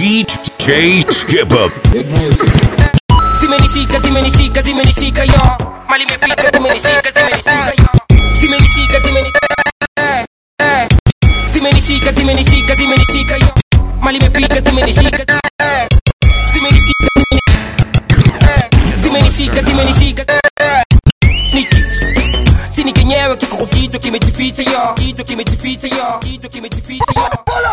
DJ Skip Up. zimenishika zimenishika zimenishika yo mali imefika zimenishika zimenishika yo zimenishika zimenishika eh, eh. zimenishika zimenishika zimenishika yo mali imefika zimenishika eh. zimenishika eh. zimenishika zimenishika eh. niki chini kenyewe kiko kwa kichwa kimejificha yo kichwa kimejificha yo kichwa kimejificha yo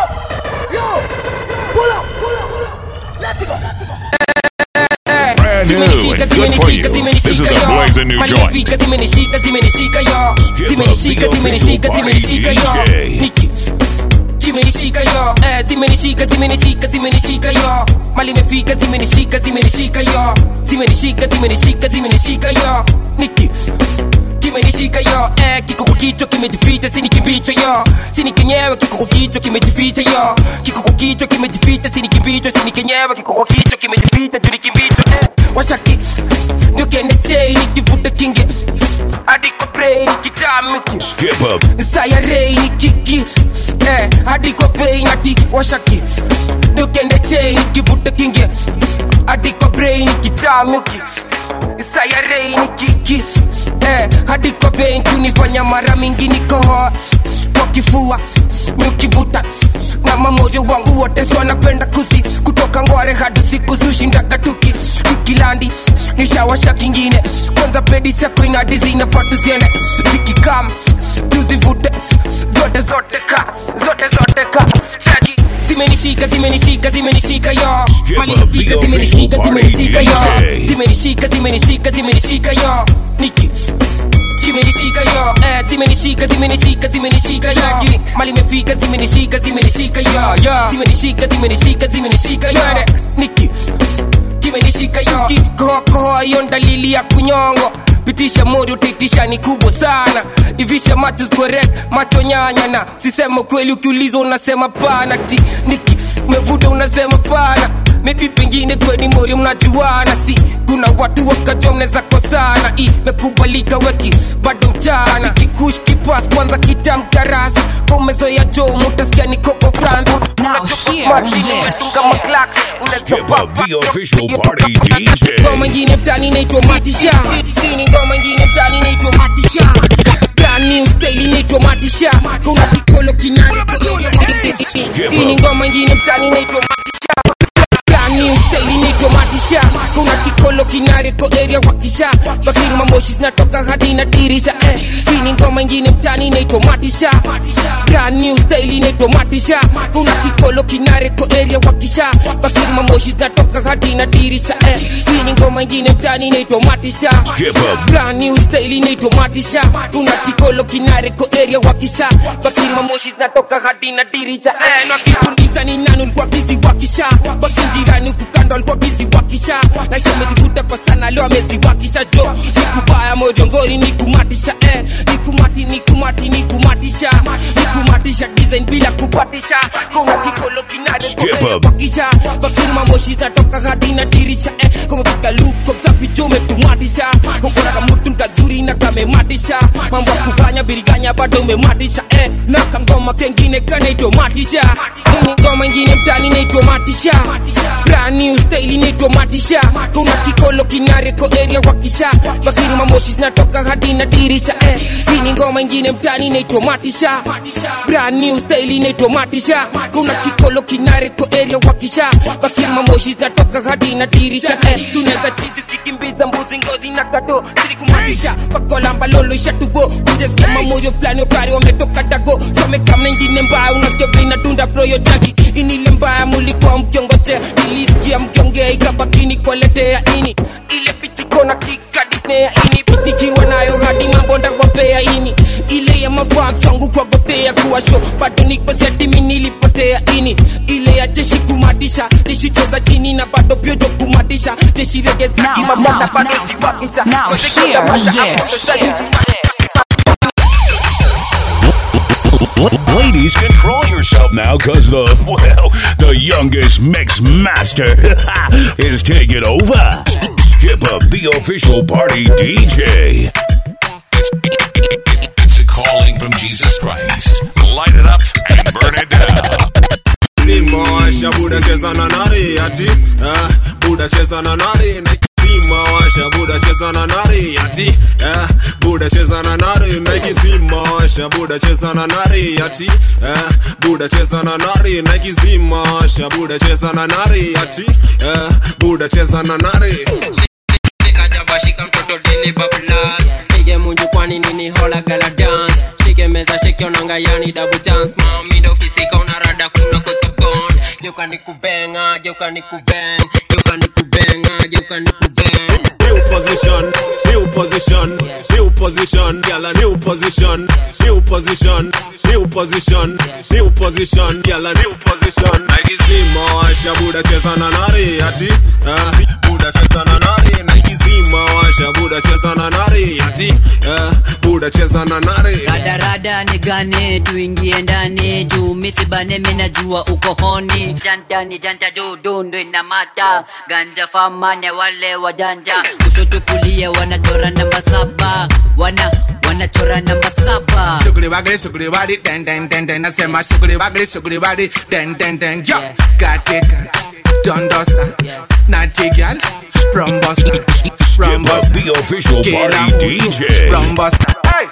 Brand new and good for you. This is a blazing new joint. zimenishika zimenishika zimenishika yo Skip zimenishika up the zimenishika official zimenishika yo party DJ. niki kimenishika yo eh zimenishika zimenishika zimenishika yo mali imefika zimenishika zimenishika yo zimenishika zimenishika zimenishika yo niki kimenishika yo eh kiko kwa kichwa kimejificha sini kimbicho yo sini kenyewe kiko kwa kichwa kimejificha yo kiko kwa kichwa kimejificha sini kimbicho sini kenyewe kiko kwa kichwa kimejificha juu ni kimbicho eh washaki ndio kende chei nikivuta kinge hadi kwa brain kitamiki Skip Up. sayarei ni kiki eh, hadi kwa vein hadi washaki nukende chei nikivuta kinge hadi kwa brain kitamuki sayarei ni kiki eh, hadi kwa vein kunifanya mara mingi nikohoa kwa kifua nikivuta na mamoyo wangu wote so napenda kuzi kutoka ngware hadi siku sushinda katuki kikilandi nishawasha kingine kwanza pedi sako inadi zinafaa tuziende zikikam tuzivute zote zote ka zote zote ka shagi zimenishika zimenishika zimenishika yo Skip Mali up the imefika, official zimenishika party zimenishika yo DJ. zimenishika zimenishika zimenishika yo niki zimenishika yo eh zimenishika zimenishika zimenishika yo mali imefika zimenishika zimenishika yo zimenishika zimenishika zimenishika yo niki kimenishika yo kikohokoho hiyo dalili ya kunyongo pitisha mori utaitisha ni kubwa sana ivisha macho squaret macho nyanya na sisema kweli ukiulizwa unasema pana ti niki umevuta unasema pana maybe pengine kweni mori mnajuana si kuna watu wakajua mnaweza kosana imekubalika weki bado mchana kikush kipas kwanza kitamkarasi kaumezoya jo mutasikia ni kopo france Now hear this. Skip Up the official party DJ. ngoma ingine mtani inaitwa matisha Hii ni ngoma ingine mtani inaitwa matisha Brand new style inaitwa matisha kuna kikolo kinani hii ni ngoma ingine mtani inaitwa matisha Brand new style inaitwa matisha kuna kikolo kinare ko area wakisha bakiri mamoshi zinatoka hadi na dirisha eh. hii ni ngoma ingine mtani inaitwa matisha Brand new style inaitwa matisha kuna kikolo kinare ko area wakisha bakiri mamoshi zinatoka hadi na dirisha eh. hii ni ngoma ingine mtani inaitwa matisha Skip Up. Brand new style inaitwa matisha kuna kikolo kinare ko area wakisha bakiri mamoshi zinatoka hadi na dirisha eh. na kikuuliza ni nani ulikuwa bizi wakisha basi jirani kukando alikuwa bizi wakisha na isha amezivuta kwa sana leo ameziwakisha jo nikubaya mojongori nikumatisha eh. nikumati nikumati nikumatisha nikumatisha design bila kupatisha kuna kikolo kinare ko Skip area up. wakisha bakiri mamoshi zinatoka hadi na dirisha eh. kumepika luko msafi jo umetumatisha kokona kamutu nkazuri na kamematisha mambo ya kufanya biriganya bado umematisha eh. na kangoma kengine kanaitwa matisha Hii ni ngoma ingine mtani naitwa matisha brand new style inaitwa matisha kuna kikolo kinare ko area wakisha bakiri mamoshi zinatoka hadi na dirisha eh. hii ni ngoma ingine mtani inaitwa matisha brand new style inaitwa matisha kuna kikolo kinare ko area wakisha bakiri mamoshi zinatoka hadi na dirisha eh. sunaweza tizi kikimbiza mbuzi ngozi na kato silikumatisha pakolamba lolo ishatubo kujasikia mamoyo fulani ukari wametoka dago somekamna ingine mbaya unasikia vile inadunda broyo jagi inile mbaya mulikuwa mkiongoje nilisikia mkiongea ikabakini kuwaletea ini ile pitiko na kika disnea ini nikiwa nayo hadi mabonda wapea ini ile ya mafans wangu kwa gotea kuwa show bado niko setimi nilipotea ini ile ya jeshi kumatisha jeshi cheza chini na bado pyojo kumatisha jeshi regeza Now, kimabonda now, bado now. ziwakisha Now, Kote hear kitabasha, this. hapo sasa hivi. Ladies, control yourself now, cause the, well, the youngest mix master is taking over. Skip Up the official party DJ. It's, it's a calling from Jesus Christ. Light it up and burn it down. Dimanche washa buda cheza na nari ati ah, buda cheza na nari naikizima washa buda cheza na nari ati ah, buda cheza na nari naikizima washa buda cheza na nari ati ah, buda cheza na nari naikizima washa buda cheza na nari ati ah, buda cheza na nari shika jaba shika mtoto dini bablas pige munju kwani nini hola gala dance shike meza shike onanga yani double chance mami ndo fisika unarada kuna kweka bond geuka ni kubenga geuka ni kubeng geuka ni kubenga geuka ni kubeng new position, new position, new position, gyal a new position, new position, new position, new position, gyal a new position. Naikizima washa buda cheza na nari ati, ah, buda cheza na nari. Naikizima washa buda cheza na nari ati, ah, buda cheza na nari. radarada ni gane tuingie ndani juu misibane minajua uko honi jantani janta juu dundu inamata ganja famane wale wajanja kushoto kulia wanachora namba saba wana wanachora namba saba Sugri waggly, sugri wadi, den den den den. Nasema sugri waggly, sugri wadi, den den den. Yo, katika dondosa, naughty girl, rombosa, Skip up the official party DJ. rombosa. Hey,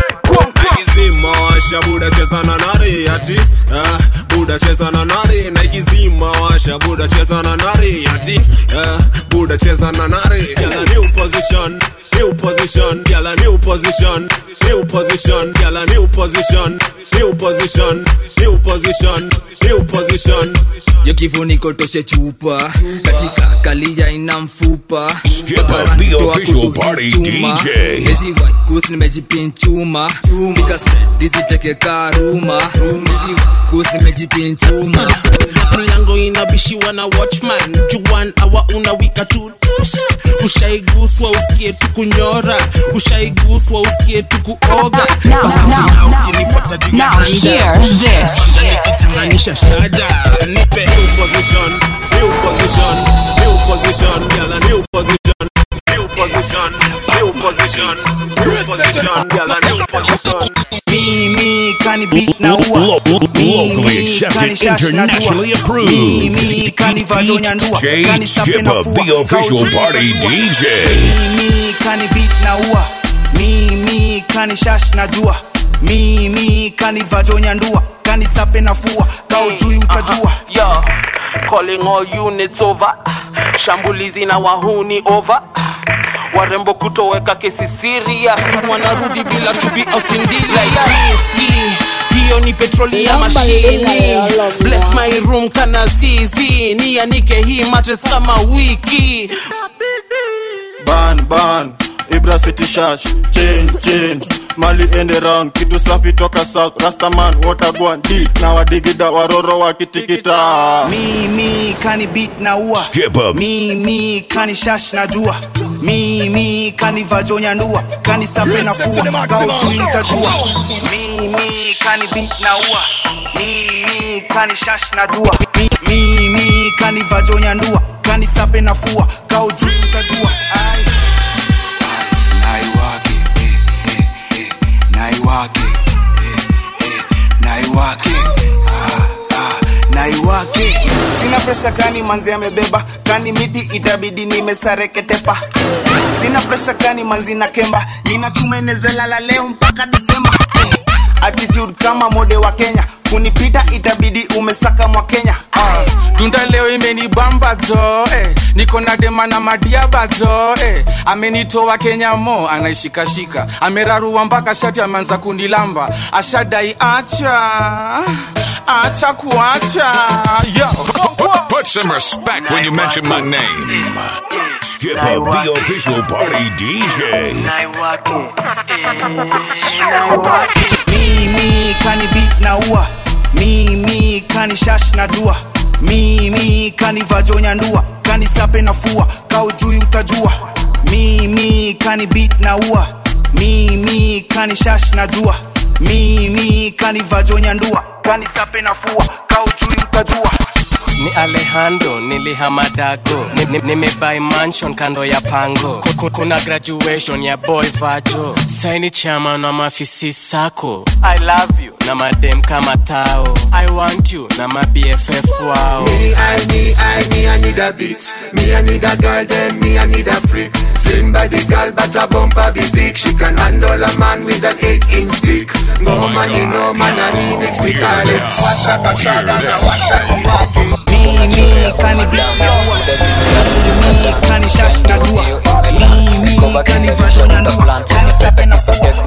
naikizima washa buda cheza na nari ati ah, buda cheza na nari naikizima washa buda cheza na nari ati ah, buda cheza na nari Gyal a new position new position Gyal a new position new position Gyal a new position new position new position new position yo kifuniko toshe chupa katika kalija ina mfupa Skip up Bakara the nitoa official kudu party chuma. DJ. Hizi waikus nimejipinchuma nikasdiziteke karuma Hizi waikus nimejipinchuma mlango inabishiwa na watchman juan awa unawika tutosha ushaiguswa usikie tu kunyora ushaiguswa usikie tu kuoga Now, Bahati now, na now, ukinipata juu ya now handa. hear this. Kwanza nikichanganisha shada nipe new position new position new position Gyal a new position new position new position new position Gyal a new position Mimi kani beat na Lo- ua. lo- lo- Mimi locally accepted, kani shash na internationally dua. approved. Mimi kani vajonya ndua. DJ Kani sape Skip na up fua. the official Kauchi party itajua. DJ. Mimi kani beat na ua. Mimi kani shash na jua. Mimi kani vajonya ndua. Kani sape na fua. Kaujui utajua. yo calling all units over shambulizi na wahuni over warembo kutoweka kesi serious wanarudi bila tubi ausindiliaski hiyo ni petroli ya mashini bless my room kana zizi nianike hii matres kama wiki ban ban ibra city shash chain chain mali ende round kitu safi toka south rastaman watagwan d na wadigida waroro wakitikita Mimi kani beat na ua. Skip up. Mimi kani shash na jua. Mimi kani vajonya ndua. Kani sape na fua. Kaujui utajua. Mimi kani beat na ua. Mimi kani shash na jua. Mi- Mimi kani vajonya ndua. Kani sape na fua. Kaujui utajua. Ai. Naiwake, eh, eh, eh, naiwake, eh, eh, naiwake, ah, ah, naiwake. Sina presha kani manzi amebeba, kani miti itabidi nimesareketepa. Sina presha kani manzi na kemba, nina tumenezela leo mpaka Desemba. Eh, Attitude kama mode wa Kenya, kunipita itabidi umesaka mwa Kenya. Ah. tunda leo imenibamba jo eh. niko na dema na madiaba jo eh. amenitoa kenya mo anaishikashika amerarua mpaka shati ameanza kunilamba ashadai acha acha kuacha yo Put, put some respect when you mention my name. Skip up the official party DJ. mimi kani beat na ua mimi kani shash na jua mimi kani vajonya ndua kani sape na fua kaujui utajua mimi kani beat na ua mimi kani shash na jua mimi kani vajonya ndua kani sape na fua kaujui utajua ni alejandro nilihamadago Ni- ni- nimebai mansion kando ya pango Ku- ku- kuna graduation ya boy vajo saini chama na mafisi sako i love you na madem kama tao i want you na mabff wao Me, I, me, I, me, I need a beat. Me, I need a girl, then me, I need a freak. Slim body girl, but a bumper be thick. She can handle a man with an eight inch stick. Go man, you know, man, I remix the call it. Wash up a shot and a wash up a walkie. mimi kani biaua mimi kani shash na jua mimi kani fashion na ndua kani sepe na fua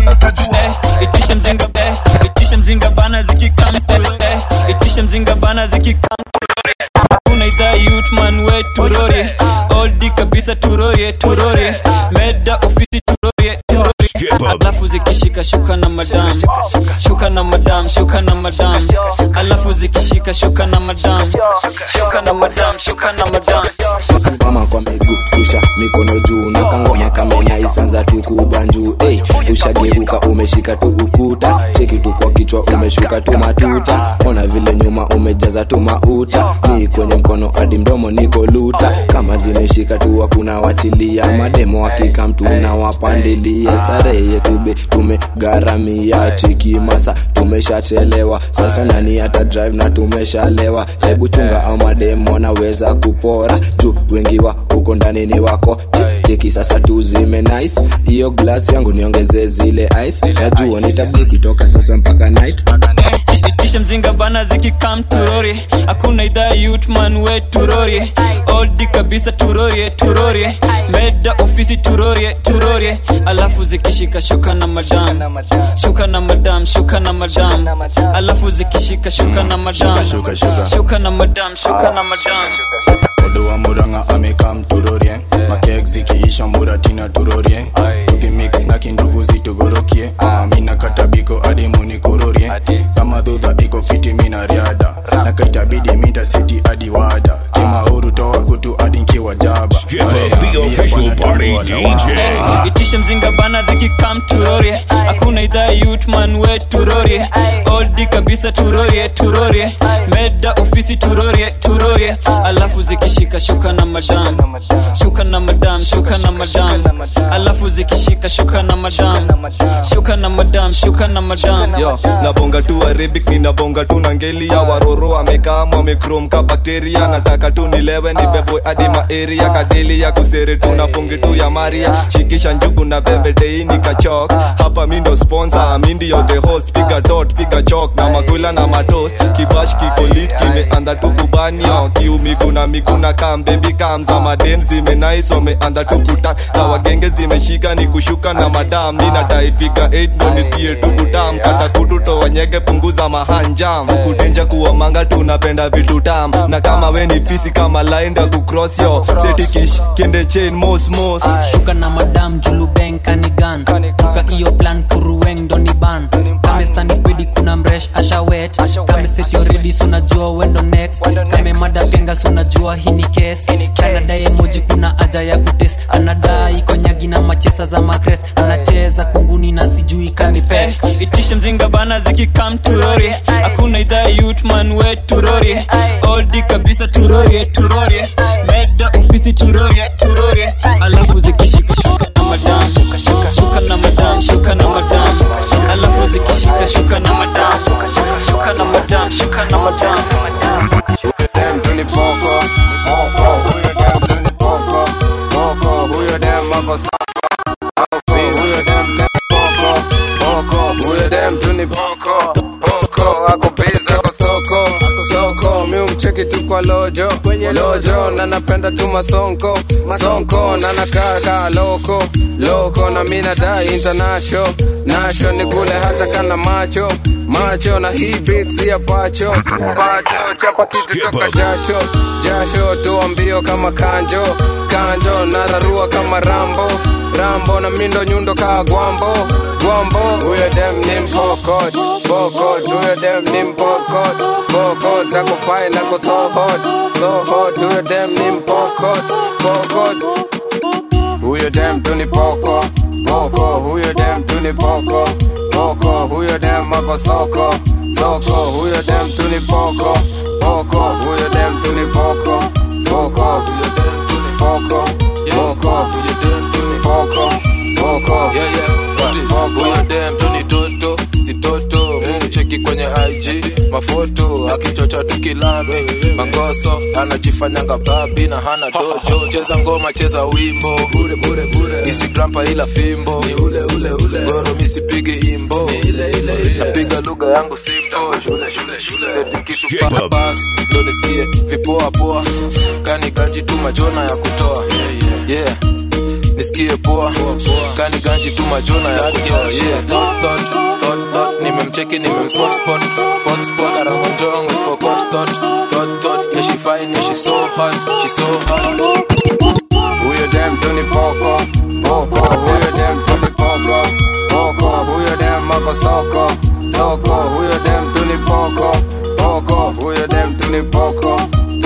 itisha mzinga eh, itisha mzinga bana zikikamtu eh, itisha mzinga bana zikikamtu kuna idhaa yutman we turore oldi kabisa turorie turorie meda ofisi turorie turorie alafu zikishika shuka na madam shuka na madam shuka na madam alafu zikishika shuka na madam shuka na madam shuka na madam simama kwa miguu rusha mikono juu na kangoma kamenya isanza tukubanjuu hey, ushageuka umeshika tu ukuta cheki tu kwa kichwa umeshuka tu matuta ona vile nyuma umejaza tu mauta ni kwenye mkono hadi mdomo niko luta kama zimeshika tu hakuna wachilia mademo hakika mtu na wapandilia starehe yetu be tumegharamia cheki masa tumeshachelewa sasa nani hata drive na tumeshalewa hebu chunga au mademo naweza kupora juu wengi wa huko ndani ni wako Che- cheki sasa tu zime nice hiyo glass yangu niongeze zile ice najua nitabidi kutoka sasa mpaka night itisha mzinga bana zikikam turori hakuna idhaa yutman we turori oldi kabisa turorie turorie meda ofisi turorie turorie alafu zikishika shuka na madam shuka na madam shuka na madam alafu zikishika shuka na madam Shuka, shuka. shuka na madam shuka na madam odo wa muranga amekam turorie makek zikiisha muratina turorie tukimix na kindugu zitugorokie Ah, mina katabiko adi munikororie kama dhudha iko fiti mina riada na kaitabidi minta siti adi wada kimauru toa kutu adi nkiwa jaba Skip up the official party DJ. itisha mzinga bana zikikam turorie hakuna idhaa yutman we turorie oldi kabisa turorie turorie meda ofisi turorie turorie alafu zikishika shuka na madam shuka na madam shuka na madam alafu zikishika shuka na madam shuka na madam shuka na madam yo nabonga tu arabic ninabonga tu na ngeli ya waroro amekam wamekrom ka bakteria nataka tu nilewe nibebwe hadi maeria kadeli ya kusere tu na ponge tu ya maria shikisha njugu na vembe teini kachok hapa mi ndo sponsor mi ndio the host piga dot piga chok na makula na matos kibash kikolit kimeanda tu kubanio kiu miguna miguna kam baby kam za madem zimenais wameanda tu kutan za wagenge zimeshika ni kushuka na madam mi nataifika 8 ndo nisikie tu kutam kata kutu towanyege punguza mahanjam kudenja kuwa manga tunapenda vitu tam na kama we ni fisi kama lainda kucross yo setikish kende chain mos mos shuka na madam julubeng kanigan duka iyo plan kuruweng doni ban kame sanifpedi kuna mresh ashawet kame setioredi sunajua wendo next kame mada penga sunajua hii ni kes kanadae moji kuna aja ya kutes anadai konyagi na machesa za magres anacheza kunguni na sijui kanipes itishe mzinga bana zikikam turori hakuna idhaa yutman we turori oldi kabisa turorie turorie meda ofisi turorie turorie alafu zikishika shuka na madam shuka na madam shuka na madam alafu zikishika shuka na madam shuka na madam shuka na madam dem tu ni poko poko huyo dem tu ni poko poko huyo dem ako soko poko huyo dem dem poko poko huyo dem tu ni poko poko ako busy ako soko soko mi umcheki tu kwa lojo lojo na napenda tu masonko masonko na nakaa kaa loko loko na mi nadai international nasho ni kule hata kana macho macho na hii beats ya pacho pacho chapa kitu toka jasho jasho toa mbio kama kanjo kanjo na rarua kama rambo rambo na mindo nyundo kaa gwambo gwambo huyo dem ni mpokot pokot huyo dem ni mpokot pokot ako fine ako so hot so hot huyo dem ni mpokot pokot huyo dem tu ni poko poko huyo dem tu ni poko poko huyo dem ako soko soko huyo dem tu ni poko poko huyo dem kwenye ig mafoto akichocha tukilale mangoso anajifanyanga babi na hana dojo cheza ngoma cheza wimbo bure bure bure isigrampa ila fimbo ni ule ule ule goro misipige imbo napiga lugha yangu simpo shule shule shule seti kitu pa bas ndo nisikie vipoa poa kani ganji tu majona ya kutoa yeah nisikie poa kani ganji tu majona ya kutoa yeah dot dot dot dot nimemcheki nimemspot spot spot spot aramonjongo spokot dot dot dot yeah she fine yeah she so hot she so hot Huyo dem tu ni poko poko, huyo dem tu ni poko poko, huyo dem mako soko soko, huyo dem tu ni poko poko, huyo dem tu ni poko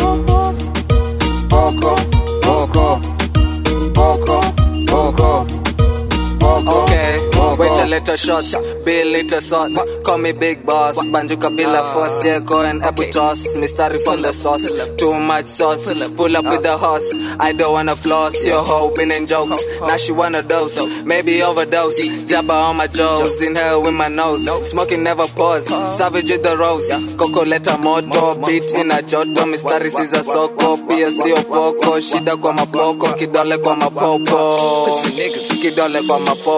poko poko poko poko Okay, wait a little shot, be a little shot. Call me big boss, banjuka bila force, yeah, go and ebu toss. Mystery from the sauce, too much sauce. Pull up with the horse, I don't wanna floss. Your hoe been in jokes, now she wanna dose, maybe overdose. Jabba on my jaws, inhale with my nose. Smoking never pause, savage with the rose. Coco leta moto, beat in a joto. Mystery siza soko, pia sio poko. Shida kwa mapoko, kidole kwa mapopo. Kidole kwa mapopo.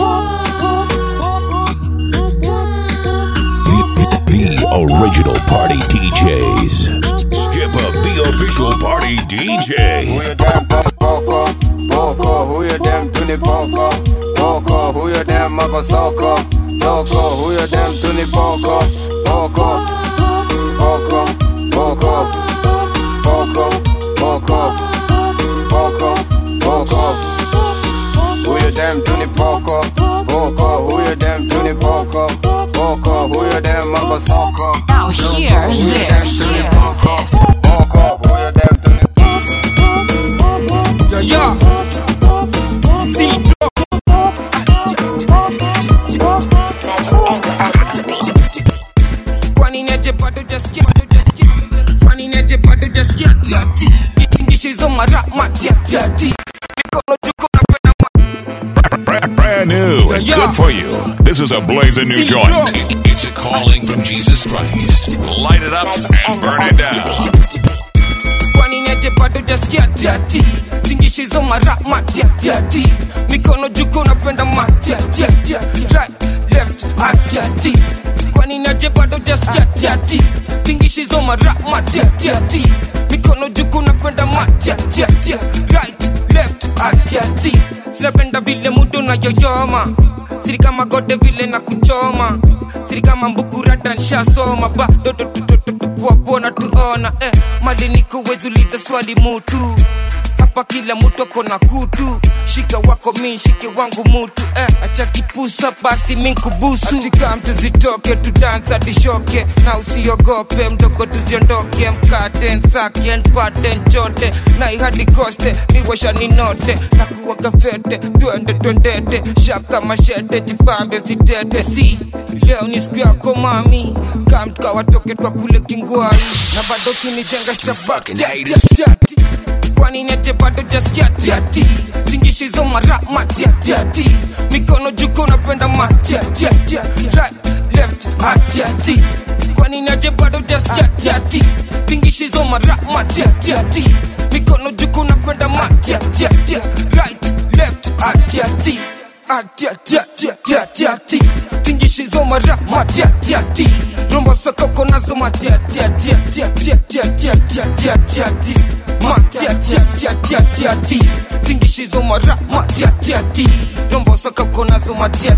The original party DJs. Skip up the official party DJ. Huyo dem tu ni poko poko, huyo dem tu ni poko poko, huyo dem mako soko soko, huyo dem tu ni poko poko poko poko poko poko poko poko, huyo dem tu ni poko poko, huyo dem tu ni poko poko, huyo dem mako soko. Now hear Huyo this. dem tu ni poko poko, huyo dem tu ni Yo, yo. Kwani neje bado jaskia bado jaskia Kwani neje bado jaskia tiati Itingishizo mara matiati Mikono juko napenda Brand new and Yeah. good for you. This is a blazing new joint. It's a calling from Jesus Christ. Light it up and burn it down. kwani neje bado jaskia tiati tingishizo mara matiatiati mikono juko napenda matiatiati right left atiati kwani neje bado jaskia tiati tingishizo mara matiatiati mikono juko napenda matiatiati right left atiati sinapenda vile mudo na yoyoma siri kama gode vile na kuchoma siri kama mbukurata nshasoma bado tupuapona tuona eh, mali nikuwezuliza swali mutu hapa kila mutu ako na kutu shika wako mi shike wangu mutu eh, acha kipusa basi minkubusu atika mtu zitoke tudansa tishoke na usiogope mdogo tuziondoke mkate nsake npate nchote na ihadi koste miwasha ninote na kuwaga fete twende twendete shaka mashete jipambe sitete si leo ni siku yako mami kamtukawatoke twa kule kingwai na bado kinijenga stabaki kwani neje bado jaskiatiati zingishizo mara matiatiati mikono juko napenda matiatiati right left atiati kwani neje bado jaskiatiati zingishizo mara matiatiati mikono juko napenda matiatiati right left atiati atiatiatiatiati tingishizo mara matiatiati rombo sokoko nazo matiatiatiatiatiatiatiatiatiatiati matiatiatiatiatiati tingishizo mara matiatiati rombo sokoko nazo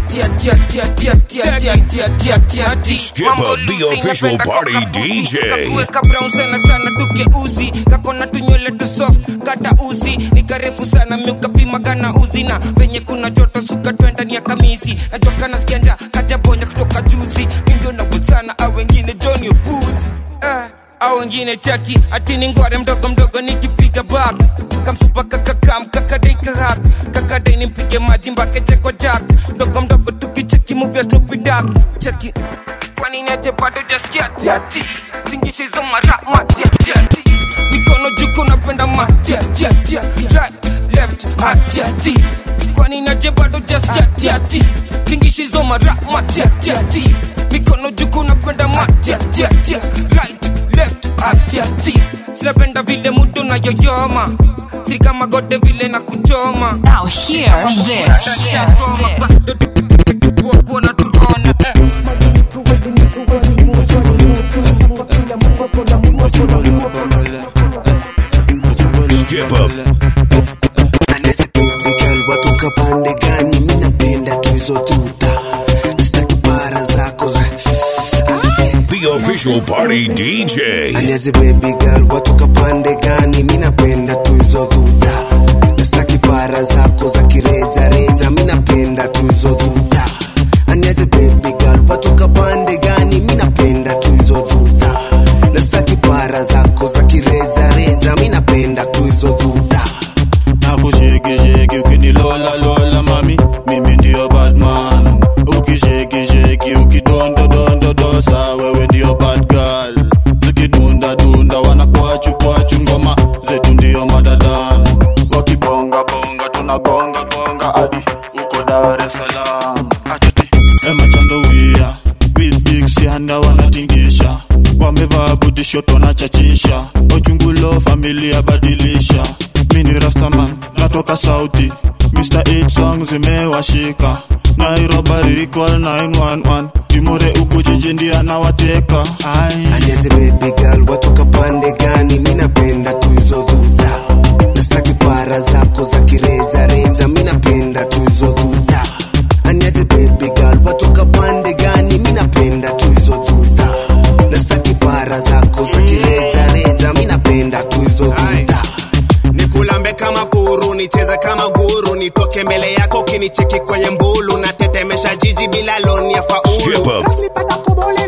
matiatiatiatiatiatiatiatiatiatiatiati Skip up the official party DJ. kakuweka brown sana sana duke uzi kakona tunywele tu soft kata uzi ni karefu sana miukapima kana uzi na venye kuna joto suka twenda ni ya kamisi najua kana skenda kajabonya kutoka juzi mindio nawezana au wengine joni upuzi eh, au wengine chaki atini ngware mdogo mdogo nikipiga bag kamsupa kakakam kakadaikahak kakadai nimpige maji mbake cheko jak mdogo mdogo tukicheki muvya snoopy dog cheki kwani neje bado jaskia tiati tingishizo mara matiatiati mikono juko napenda matiatiatia right left atiati kwani naje bado jasjatiati tingishizo mara matiatiati mikono juku na kwenda matiatiatia right left atiati sinapenda vile mutu nayoyoma si kama gode vile na kuchoma Now hear this. Shasoma, bado kuona tuona eh. Skip up. Miguel watoka pande gani mi napenda tu hizo tuta staki para zako za The official party DJ. Aliaze baby girl watoka pande gani mi napenda tu hizo dhudha nastaki para zako za kireja reja mi napenda tu hizo dhudha aniaze baby girl watoka pande gani mi napenda tu hizo dhudha nastaki para zako za kireja reja mi napenda tu hizo dhudha nakushekisheki ukinilola lola mami mimi ndio badman ukishekisheki ukidondodondodosa wewe ndio bad girl zikidundadunda wanakwachu kwachu ngoma zetu ndio madadan wakibongabonga tunagongagonga hadi uko dar es salaam atiti emachandowia with big sianda wanatingisha wamevaa butishoto na chachisha ochungulo familia badilisha mini rastaman natoka sauti mr 8 song zimewashika nairobari recall 911 imure uku jiji ndia anawateka Aliaze baby girl watoka pande gani mi napenda tu hizo dhudha nastaki para zako za kireja reja mi napenda tu hizo dhudha aniaze baby girl watoka pande gani mi napenda tu hizo dhudha nastaki para zako za kireja reja mi napenda tu hizo dhudha nikulambe kama puru nicheze kama guru nitoke mbele yako ukinicheki kwenye mbulu natetemesha jiji bila loni ya Skip faulu up.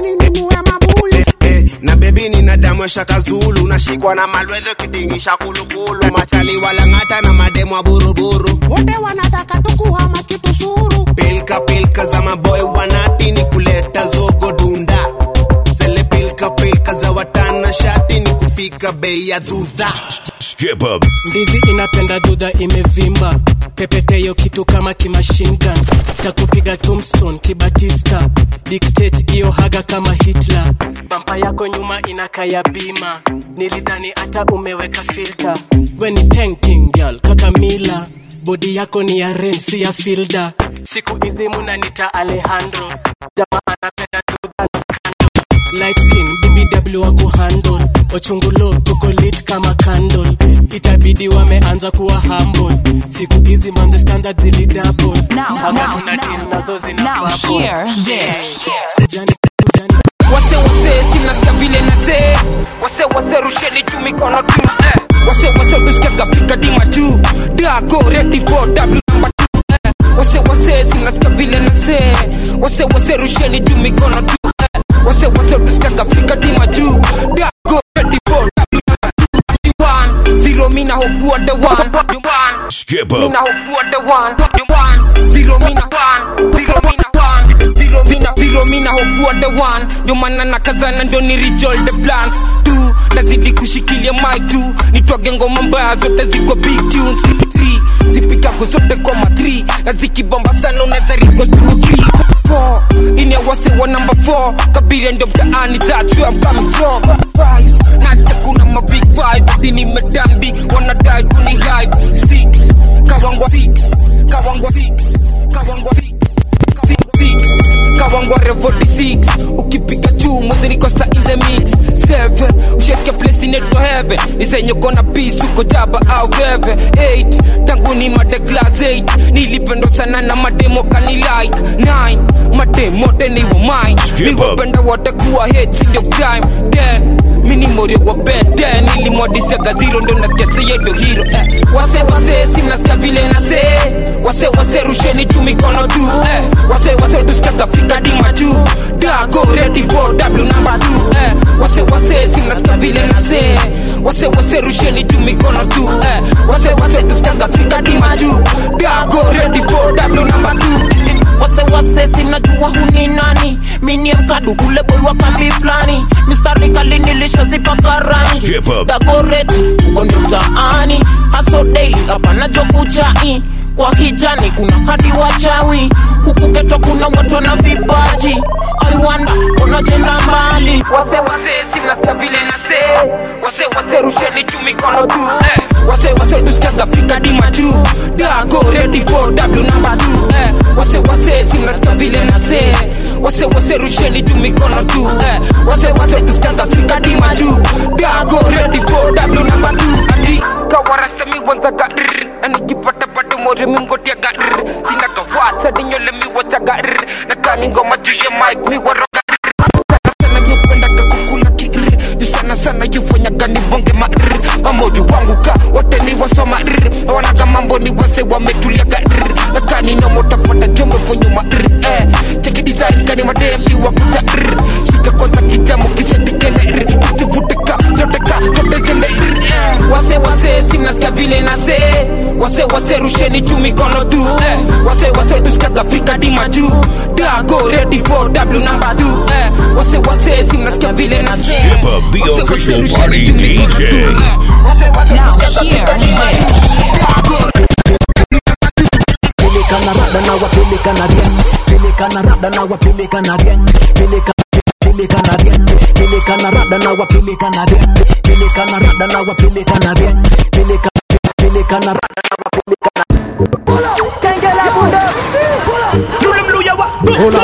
Eh, na bebi nina damu ya shaka zulu nashikwa na malwedhe kidingisha kulukulu machali walang'ata na mademu wa buruburu wote wanataka tukuhama kitu suru pilka pilka za maboy wanati ni kuleta zogo dunda zele pilka pilka za watana shati ni kufika bei ya dhudha Skip up. ndizi inapenda dudha imevimba pepeteyo kitu kama kimashingan takupiga tombstone kibatista dictate iyo haga kama hitler bampa yako nyuma inakaya bima nilidhani hata umeweka filter we ni painting girl kakamila bodi yako ni ya ren si ya filda siku hizi munanita alejandro jamaa anapenda dudha na light skin bbw wako handle ochungulo tuko lit kama candle itabidi wameanza kuwa humble siku hizi manze standard zili double Haga tuna deal nazo zina Now bubble. hear this. Kujani, wase wase sinasikia vile nase wase wase rusheni juu mikono tu eh. wase wase duskekafika dima juu dago ready for w number two eh. wase wase sinasikia vile nase wase wase rusheni juu mikono tu eh. wase wase duskekafika dima juu dago ready for w number two one zero mina hokua the one the one Skip mina up. hokua the one the one zero mina one zero mina one zero mina zero mina hokua the one ndio maana nakazana ndio ni rejoin the plans tu nazidi kushikilia mic tu nitwage ngoma mbaya zote ziko big tunes Three, zipigako zote koma 3 na zikibomba sana unaweza riko tu 3 four ine wase wa number 4 kabiria ndio mtaani that's where I'm coming from Five, nasikia kuna ma big five hadi nimetambi wanadai kuni hype six kawangwa six kawangwa six kawangwa six six six kawangwa revo 46 ukipiga juu mwanzo niko sa in the mix seven usheke place inaitwa heaven nisenye kona peace uko jaba au geve eight tangu ni made class 8 nilipendwa sana na mademo kani like 9 mademo teni wa mine niwapenda wote kuwa hate si ndio crime 10 mini morio wa bed 10 nilimwadisiaga zero ndo nasikia seye ndo hero eh. wase wase simnasikia vile nase wase wase rusheni juu mikono tu eh. wase wase tusikiaga fika dima juu dago ready for w number 2 eh. wase wase simnasikia vile nase wase wase rusheni juu mikono tu eh. wase wase tusikiaga fika dima juu dago ready for w number 2 wase wase sinajua huni nani minie mkadu ule boy wa kambi flani mistari kali nilishazipaka rangi Skip up. dagoret uko ndio mtaani haso daily hapana jokuchai kwa kijani kuna hadi wachawi huku geto kuna watu na vipaji aiwanda unajenda mbali wase wase simnasikia vile nase wase wase rusheni juu mikono tu eh. wase wase tusikiaga fika dima juu dago ready for w number two eh. wase wase simnasikia vile nase wase wase rusheni juu mikono tu eh. wase wase tusikiaga fika dima juu dago ready for w number two ati kawarasta mi wanzaga rrr. anikipata bado more mingotiaga rrr. sina kawasa dinyole mi wachaga rrr. na kani ngoma juu ya mic mi waroga sana nyependaga kukula kirr Ni sana sana yufanyaga nibonge marr mamoyo wangu ka wote ni wasoma rr wanaga mambo ni wase wametuliaga rr nakani nomotapata jomefonyuma rr eh cheki design kani madem ni wakuta rr shika kwanza kijamo kisetikene rr kisivuteka zoteka zote zende rr eh wase wase simnasikia vile nase wase wase rusheni juu mikono tu eh wase wase tusikiaga Afrika dima juu dago ready for w number two eh wase wase simnasikia vile nase Skip up the official party DJ. Now hear this. peleka na rada na wapeleka na rien peleka na rada na wapeleka na rien peleka peleka na rien peleka na rada na wapeleka na rien peleka na rada na wapeleka na rien peleka peleka na rada na wapeleka na Kengele bundoksi Yule mluya wa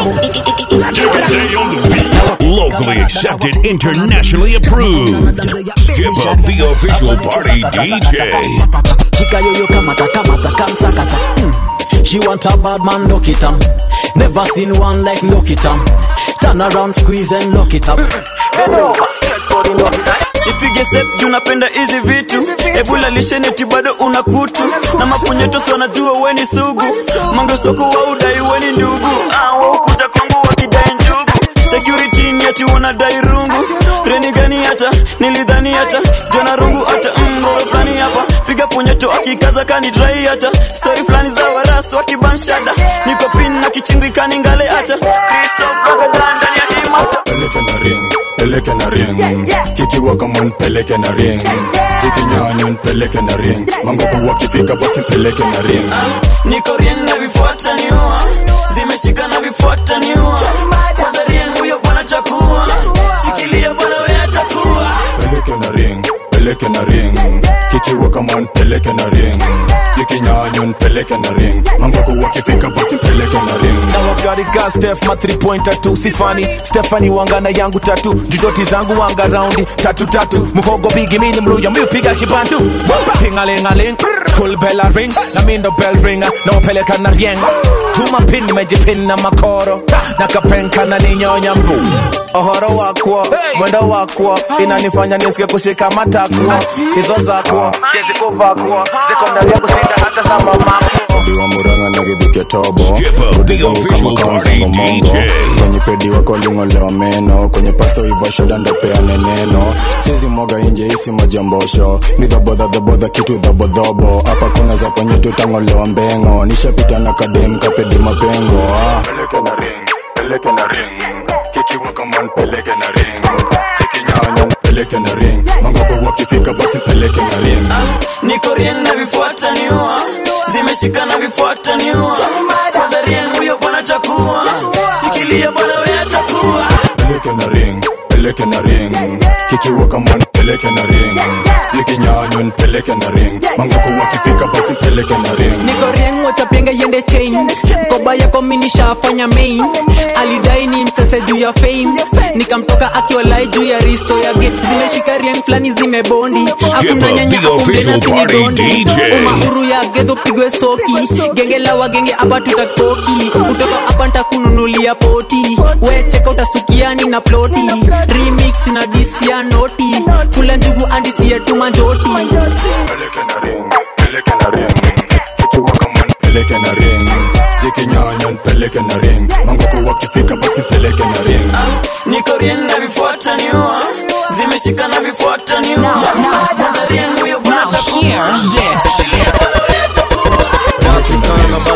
Locally accepted, internationally approved. Skip up the official party DJ. shika yoyo kamata kamata kamsakata hmm. she want a bad man lock it up never seen one like lock it up turn around squeeze and lock it up Bend over, straight for the lock it up ipige step juu napenda hizi vitu ebula lisheneti bado una kutu na mapunyetosi wanajua weni sugu mangosoko wa udai weni ndugu Ah, waukuta kwangu wakidai njugu security ni ati wanadai rungu reni gani hata nilidhani hata jona rungu hata mgoro fulani hapa piga punyeto akikaza kani drai hata stori fulani za warasu wakibanshada niko pin na kichingikani ngale hata kristof wagadaa ndani ya hima peleke na ring peleke na ring kikiwa kama nipeleke na ring zikinyanywa nipeleke na ring mangoku wakifika basi nipeleke na ring niko rien na vifuata niua zimeshika na vifuata niua kwanza rien huyo bwana chakua shikilia bwana we atakuwa peleke na ring peleke na ring kikiwa kama nipeleke na ring zikinyanywa nipeleke na ring mangoku wakifika basi nipeleke na ring na wagarika stef ma 3 pointer tu sifani stefani wangana yangu tatu judoti zangu wanga raundi tatu tatu muhogo bigi mini mluya miupiga kibantu tingalingaling school bell a ring na mindo bell ringa na wapeleka na rieng tuma pin nimejipin na makoro na kapenka na ninyonya mbu ohoro wakwo mwendo wakwo inanifanya nisike kushika matakwo hizo zakwo siezi kuvakwo ziko ndani ya kushinda hata za mamako biwa muranga na githike tobo rudi zangu kama kaonzango mongo kwenye pedi wako lingolewa meno kwenye pasto ivo shoda ndo peane neno sizi mwaga inje isi majambosho ni dhabodhadhabodha kitu dhabodhobo hapa kuna za kwenye tutangolewa mbengo nishapita na kadem kapedi mapengo ah. peleke na ring peleke na ring kikiwa kama nipeleke na ring zikinyanya nipeleke na ring mangopo wakifika basi peleke na ring niko rien na vifuata niua zimeshika na vifuata niua kwanza rien huyo bwana chakua shikilia bwana we atakuwa peleke na ring peleke na ring kikiwa kama nipeleke na ring zikinyanywa nipeleke na ring mangoku wakifika basi peleke na ring niko rieng wachapenga yende chain koba yako minishafanya main alidai ni msese juu ya fame nikamtoka akiwalai juu ya risto yake zimeshika rieng fulani zimebondi hakuna up nyanya the akumbe na official party sinidondi DJ. umahuru ya gedho pigwe soki genge la wagenge hapa tutakoki kutoka hapa ntakununulia poti we cheka utasukiani na ploti remix na disi ya noti kula njugu andisi yetu manjoti peleke na ring peleke na ring kikiwa kama nipeleke na ring zikinyanywa nipeleke na ring mangoku wakifika basi peleke na ring niko rien na vifuata niua zimeshika na vifuata niua kwanza rien huyo bwana chakua Wakikana bado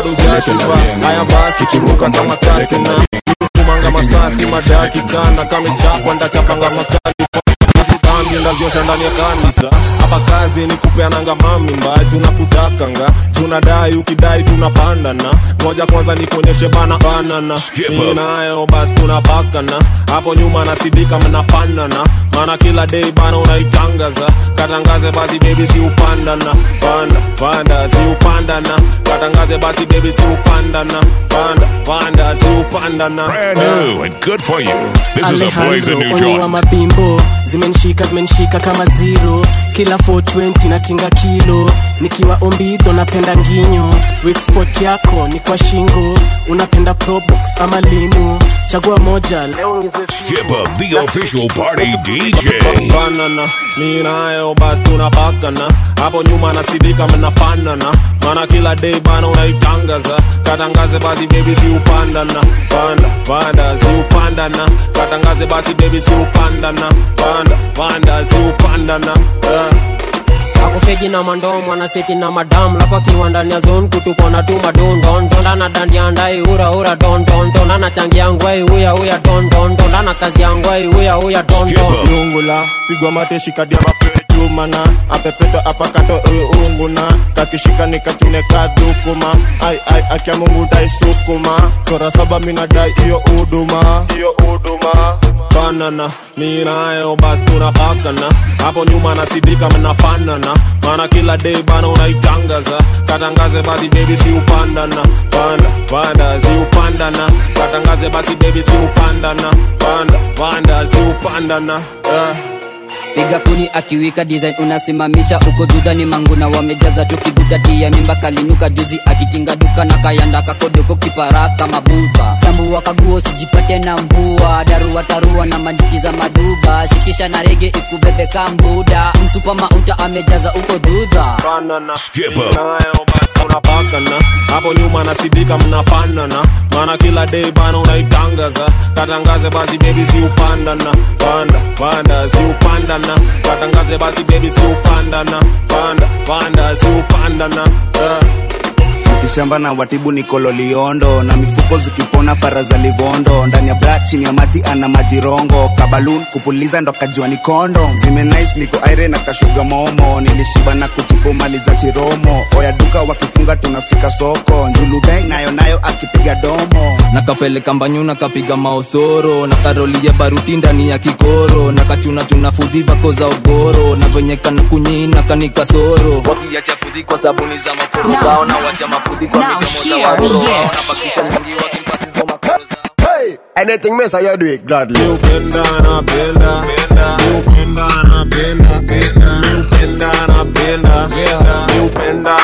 kashiba haya basi chimuka kama kasi na kumanga masasi madakika na kamechapwa ndachapanga makali dhambi ndavyosha ndani ya kanisa hapa kazi ni kupeananga mamimba tunakutakanga tunadai ukidai tunapandana moja kwanza nikuonyeshe bana banana ninayo basi tunapakana hapo nyuma nasidika mnafanana maana kila day bana unaitangaza katangaze basi bebi si upandana panda panda si upandana katangaze basi bebi si upandana panda panda si upandana Brand new and good for you. This is a blazing new Alejandro, joint. wa mabimbo zimenishika zimenishika kama zero kila 420 natinga kilo nikiwa ombidho napenda nginyo weak spot yako ni kwa shingo unapenda probox ama limu chagua moja leo ongezwe Skip up the official party DJ. banana mi nayo basi tunapakana hapo nyuma nasidika mnafanana maana kila day bana unaitangaza katangaze basi bebi si upandana panda panda si upandana katangaze basi bebi si upandana panda panda si upandana yeah. akufegi na mandomo anaseti na madam lafu akiwa ndani ya zone kutupona tu madondondonda na dandia ndai ura ura dondondonda na changi yangwai uya uya dondondonda na kazi yangwai uya uya dondon lungula pigwa mate shikadia mapejumana apepeto apakato uunguna kakishika nikachune kadukuma ai ai akia mungu taisukuma chora saba minadai iyo uduma iyo uduma banana mi nayo basi tunapakana hapo nyuma nasidika mnafanana maana kila day bana unaitangaza katangaze basi bebi si upandana panda panda si upandana katangaze basi bebi si upandana panda panda si upandana yeah. piga kuni akiwika design unasimamisha uko dudani manguna wamejaza tukigudatia mimba kalinuka juzi akikinga duka na kayanda kakodoko kiparaka mabuba tambua kaguo sijipate na mbua darua tarua na majiki za maduba shikisha na rege ikubebe kambuda msupa mauta amejaza uko dudha banana skip nayo basi tunapakana hapo nyuma nasidika mnafanana maana kila day bana unaitangaza katangaze basi bebi si upandana panda panda si upandana katangaze basi bebi si upandana panda panda si upandana yeah. kishamba na watibu ni kololiondo na mifuko zikipona para za livondo ndani ya bra chini ya maji ana majirongo kabalun kupuliza ndo kajua ni kondo zimenais niko aire na kashuga momo nilishiba na kuchupu mali za chiromo oya duka wakifunga tunafika soko njulubeng nayo nayo akipiga domo nakapeleka mbanyu nakapiga maosoro na karolia baruti ndani ya kikoro na kachunachuna fudhi vako za ogoro na venye kana kunyina kanikasoro wakiacha fudhi kwa sabuni za makoro Now- zao na wacha mafudhi kwa now midomo za hear waroro this. wanabakisha mingi wakimpasizo makoro Hey, anything me say you do it gladly. Mi upenda napenda Mi upenda napenda Mi upenda napenda Mi upenda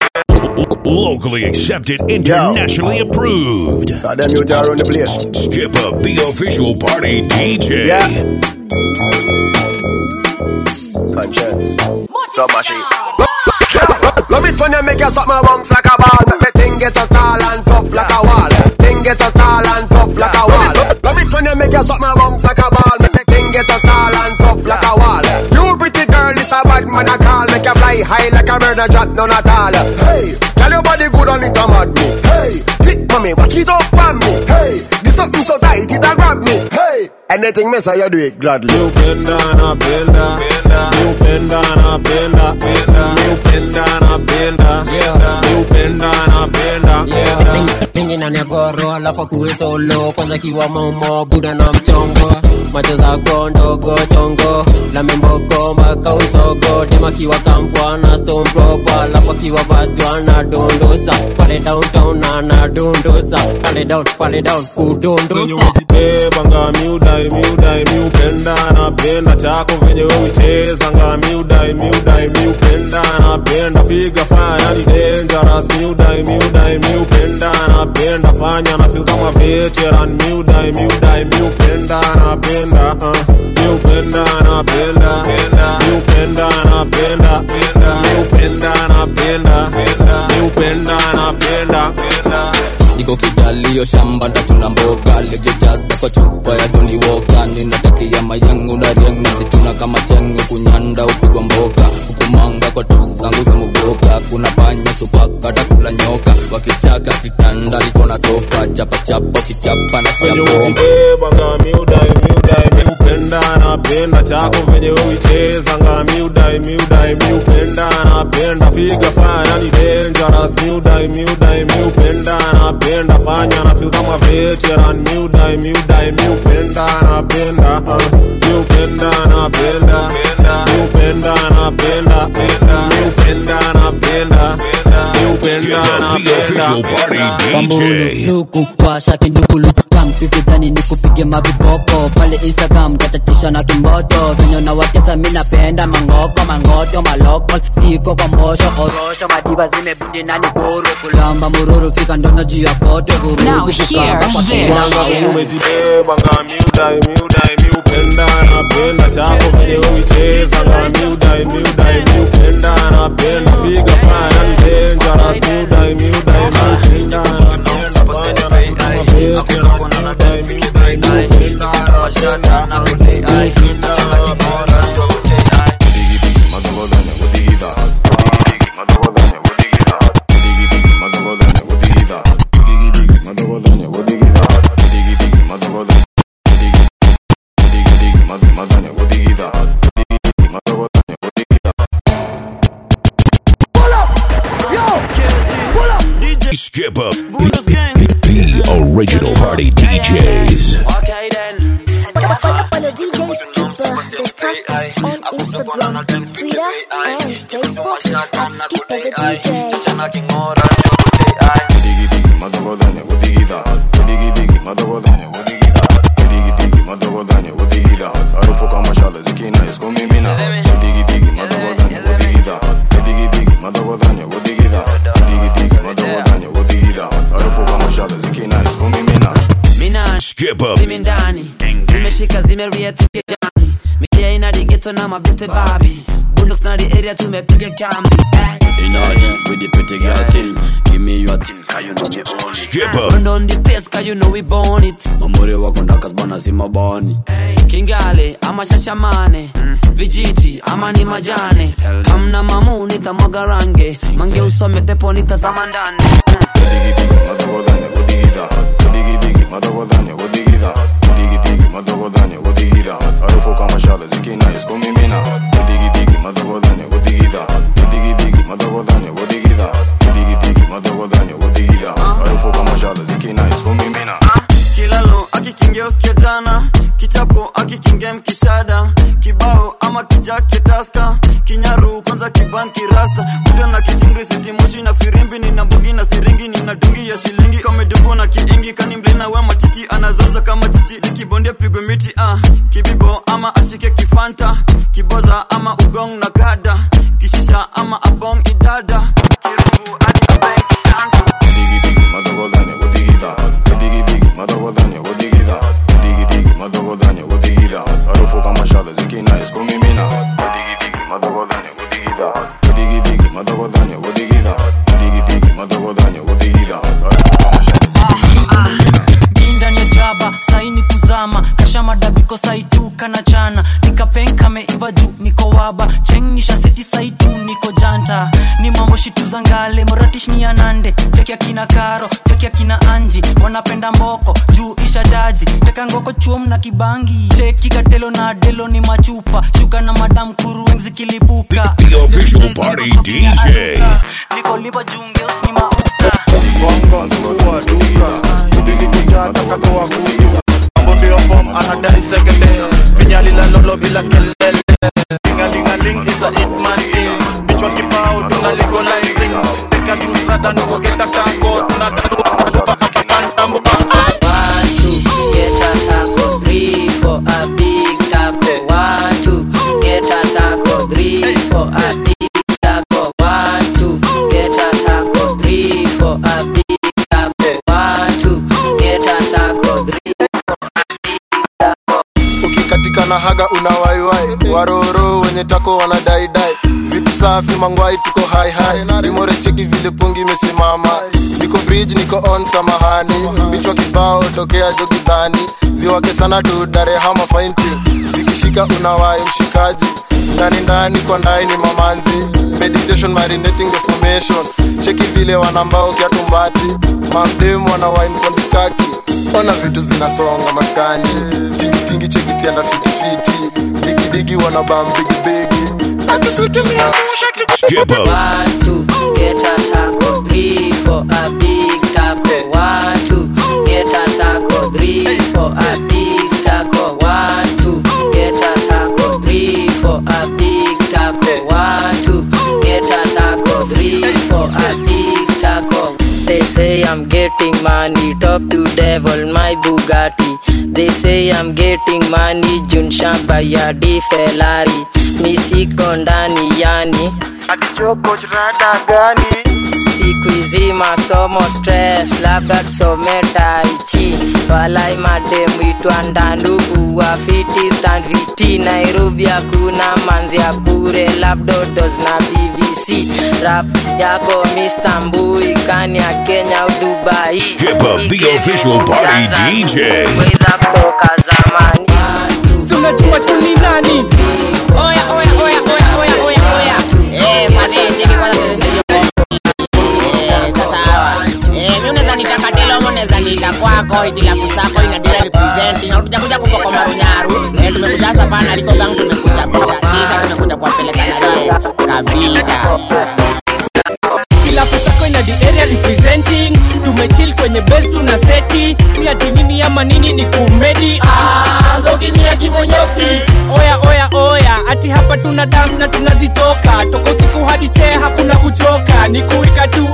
Locally accepted, internationally approved. So them you are on the place. Skip up the official party DJ. Conscience. So mushy. Love it when you make your suck my bounce like a ball. Make me thing get so tall and tough like a wall. Thing get so tall and tough like a wall. Love it when you make your suck my bounce like a ball. Make me thing get so tall and tough like a wall. You pretty girl, this a bad man I call. Make you fly high like a bird and drop none at all. Hey, tell your body good on it, a mad me. Hey, thick mommy, walk it up on me. Hey, this something so tight it a grab me. Hey, anything me say you do it gladly. Mi upenda napenda Mi upenda napenda Mi upenda napenda Mi upenda napenda mingi na negoro alafu kuwe solo kwanza kiwa momo buda na mchongo macho zako ndogo chongo la memboko mpaka usogo dema kiwa kampwa na stone proper alafu akiwa vatwa na dondosa pale downtown na na dondosa pale down pale down kudondosa bebanga miudai miudai miupenda napenda chako venye uicheza nga miudai miudai miupenda napenda figa fanya ni dangerous miudai miudai miupenda napenda fanya na feel kama veteran miudai miudai miupenda napenda uh, miupenda napenda miupenda napenda miupenda napenda miupenda napenda iko kidalio shamba ndatuna mboga lejejaza kwa chupa ya Johnny Walker ninatakia mayangu na riang nazituna kama chenge kunyanda upigwa mboka hukumanga kwa tu zangu za muboka kuna panya supaka takula nyoka wakichaka kitanda lofa chapa chapa kichapa na venye chapa ukibeba ngami udai miudai miupenda napenda chako venye uicheza ngami udai miudai miupenda napenda figa fanya ni dangerous miudai miudai miupenda napenda fanya na feel kama veteran miudai miudai miupenda napenda uh, miupenda napenda miupenda napenda miupenda napenda miupenda napenda luku washa kindukulu kamkikijani ni kupige maviboko pale instagram katatisha na kimboto venye nawatesa mi napenda mangoko mangoto maloko siko kwa mbosho orosho madiva zimebundi nani kuru kulamba mururu fika ndono juu ya kote vurugu kukaba kwa Wanga umejibeba ngami udai miudai miupenda napenda chako venye uicheza ngami udai miudai miupenda napenda figa fanya ni dangerous miudai miudai miupenda napenda fanya na feel kama veteran miudai miudai miupenda napenda Skip up. The original party DJs. Follow DJ Skipper, the toughest on Instagram, Twitter, and Facebook at Skipper the DJ. Skip up. zime ndani zimeshika zimeriatikejani mitia ina digeto na mabeste babi bundox na the area tumepiga kambi In order with the pretty girl thing. Give me your thing, cause you know me own it. Skip Run on the place cause you know we born it Mamuri wako ndakas bana si mabani. kingale ama shashamane vijiti ama ni majane kamna mamu nitamwaga range mange usome tepo nitazama ndani kilalo akikingia usikia jana kichapo akikingia mkishada kibao ama kijake taska kinyaru kwanza kibanki rasta muda na kijingri sitimoshi na firimbi nina mbugi na siringi nina dungi ya shilingi kamedungu na kiingi kani mlina we machichi anazaza kama chichi zikibondia pigwe miti ah. kibibo ama ashike kifanta kiboza ama ugong na kada kishisha ama abong idada kirungu hadi abeng kitanda ndani ya jaba saini kuzama kasha madabiko saitu kana chana nikapenka meiva juu niko waba chengisha seti saitu niko janta ni mambo shitu za ngale moratish ni anande cheki akina karo cheki akina anji wanapenda mboko juu isha jaji teka ngoko chuom na kibangi cheki katelo na delo ni machupa shuka na madam kurueng zikilipuka The official party DJ. niko liba jungeos ni mauta Mbio form anadai sekete Vinyali la lolo bila kelele Lingalingaling is a hit man thing Bichwa kibao tuna legalizing Tika juice rada nuko geta tako Tuna dadua akipanda mbuka Get a taco, three for a big taco. One, two, get a taco, three for a big taco. One, two, get a taco, three for a big taco. One, two, get a taco, three ukikatika na haga unawaiwai waroro wenye tako wanadaidai vitu safi mangwai tuko hai hai limore cheki vile pungi imesimama niko bridge niko on samahani bichwa kibao tokea jogizani ziwake sana tu darehama fainti zikishika unawai mshikaji ndani ndani kwa ndai ni mamanzi meditation marinating the formation cheki vile wanambao kiatumbati mamdemu wana wine kondikaki ona vitu zinasonga maskani tingitingi cheki sianda fitifiti digidigi wana bam bigibigi Skip up. One, two, get a taco. Three for a big taco. One, two, get a taco. Three for a big taco. One, two, get a taco. Three for a big taco. One, two, get a taco. Three for a big taco. They say I'm getting money, talk to devil, my Bugatti. They say I'm getting money, Jun Bayadi Ferrari. Mi siko ndani yani rada gani siku hizi masomo stress labda tusome taichi walai mademu itwa ndandugu wafiti thandviti nairobi hakuna manzi ya bure labdotos na bbc rap yako mr mbui kani ya kenya au dubai Skip up the official party DJ. Weza kutoka zamani tunajua tu ni nani Oya, oya, oya, oya, oya, oya, oya. Eh, pale, cheki kwanza tuonyeshe hiyo Eh, sasa hawa. Eh, mimi unaweza nita katelo ama unaweza nita kwako itilafu zako ina deal representing au tujakuja kuko kwa marunyaru eh, tumekuja hapa pana liko gang tumekuja kuja kisha tumekuja kuwapeleka na yeye kabisa kilafu sako ina the area representing tumechill kwenye base tuna seti si ati nini ama nini ni kumedi oya oya oya ati hapa tuna dance na tunazitoka toka usiku hadi chee hakuna kuchoka ni kuika tu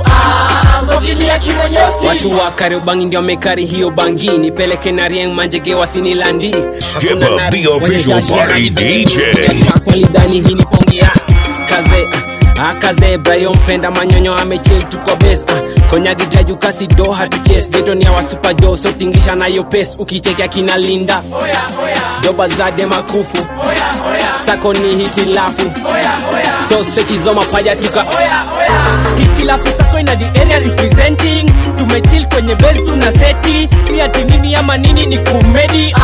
watu wa kariobangi ndio wamekari hiyo bangi nipeleke na rieng manjege wasinilandi Skip up the official party DJ. kwalidhani hii ni pongi ya kaze akaze brayo mpenda manyonyo amechil tukwa bes konyagidaju kasi do hatuches geto ni awa super jo so tingisha nayo pes ukichekea kina linda doba zade makufu sako ni hitilafu so strechi zo mapaja tuka hitilafu sako ina the area representing tumechill kwenye base tuna seti si ati nini ama nini ni kumedi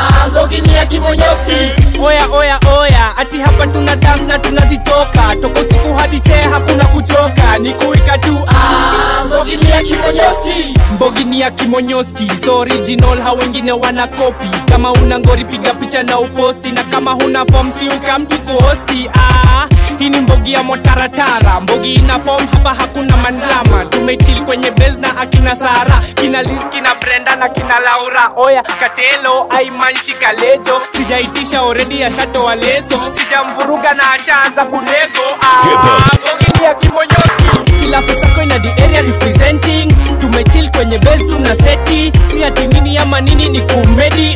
oya oya oya ati hapa tuna dance na tunazitoka toka usiku hadi chee hakuna kuchoka ni kuika tu mbogini ya kimonyoski so original ha wengine wana kopi kama una ngori piga picha na uposti na kama huna form si ukamtu kuhosti ah, hii ni mbogi ya motaratara mbogi ina form hapa hakuna mandlama tumechil kwenye base na akina sara kina Liz, kina brenda na kina laura oya katelo aimanshi kalejo sijaitisha already ashatoa leso sijamvuruga na ashaanza kunego ah, mbogi ya kimonyoski kilafu sako ina the area representing tumechill kwenye base tuna seti si ati nini ama nini ni kumedi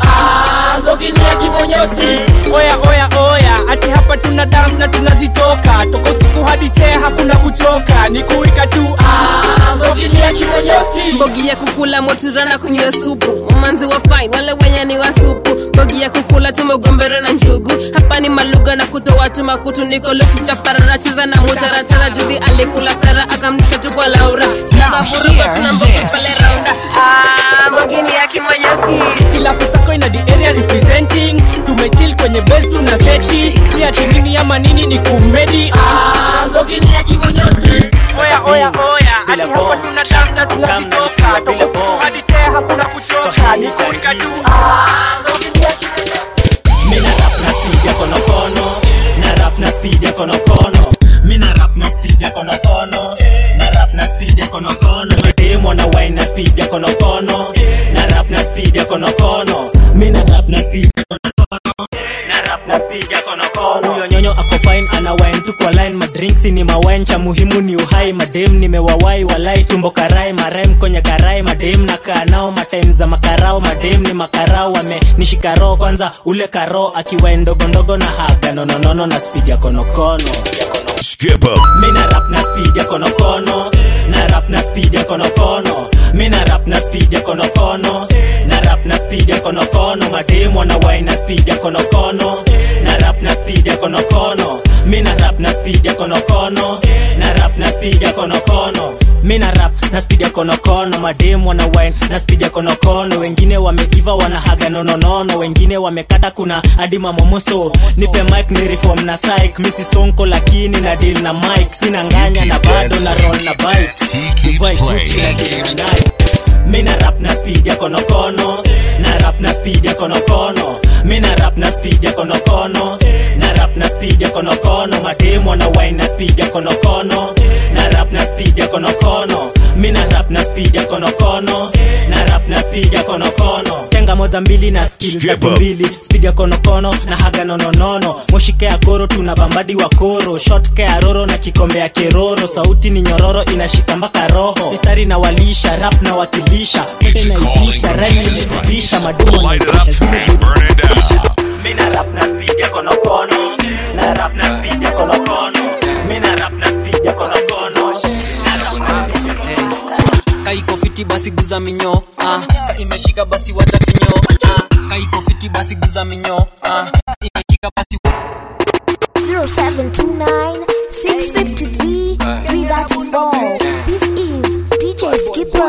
oya oya oya ati hapa tuna dance na tunazitoka toka usiku hadi chee hakuna kuchoka ni kuika tu mbogi ya kukula moturana kunywa supu mamanzi wa fine wale wenye ni wa supu mbogi ya kukula tumegombera na njugu hapa ni maluga na kutoa tu makutu niko lokichaparara cheza na mutaratara juzi alikula sara akamtisha tu kwa laura sinabavuruga tuna mbogi pale raunda Ah, mbogi ni ya kimonyoski kilafu sako ina the area representing tumechill kwenye base tuna seti si ati nini ama nini ni kumedi oya oya oya ati hapa tuna dance na tunazitoka toka usiku hadi chee hakuna kuchoka ni kuika tu Mina rap na speed ya konokono Na rap na speed ya konokono Mina rap na speed ya konokono Na rap na speed ya konokono Mademo na wine na speed ya konokono Na rap na speed ya konokono Mina rap na speed ya konokono Na rap na speed ya konokono Huyo nyonyo ako fine ana wine tu kwa line Madrinks ni mawine cha muhimu ni uhai Madem nimewawai walai tumbo karai Maraim kwenye karai madem na kaa nao Matime za makarao madem ni makarao Wame nishika roho kwanza ule karo Akiwa ndogondogo na haga nononono na speed ya konokono Skip up. Mina rap na speed ya konokono Na rap na speed ya konokono Mina rap na speed ya konokono Na rap na speed ya konokono Mademo na wine na speed ya konokono Na rap na speed ya konokono Mina rap rap na speed ya konokono na rap na speed ya konokono mi na rap na speed ya konokono mademu wana wine na speed ya konokono wengine wameiva wanahaga nononono wengine wamekata kuna hadi mamomoso nipe mic ni reform na psych misi sonko lakini na deal na mic sina nganya na bado na roll na bike sivai Gucci na deal na Nike mina rap na speed ya konokono na rap na speed ya konokono mina rap na speed ya konokono na rap na speed ya konokono mademo na wine na speed ya konokono na rap na speed ya konokono mina rap na speed ya konokono na rap na speed ya konokono tenga moja mbili na skill za Skip up. mbili speed ya konokono na haga nononono moshike ya koro tuna bambadi wa koro shotke ya roro na kikombe ya keroro sauti ni nyororo inashika mpaka roho mistari na walisha rap na wakilisha It's a calling from Jesus Christ. Light it up and burn it down. mina rap na speed ya konokono na rap na speed ya konokono mina rap na speed ya konokono na rap na kaiko fiti basi guza minyo ah. ka imeshika basi wacha kinyo ah. kaiko fiti basi guza minyo ah. ka imeshika basi 0729 653 334. This is DJ Skipper.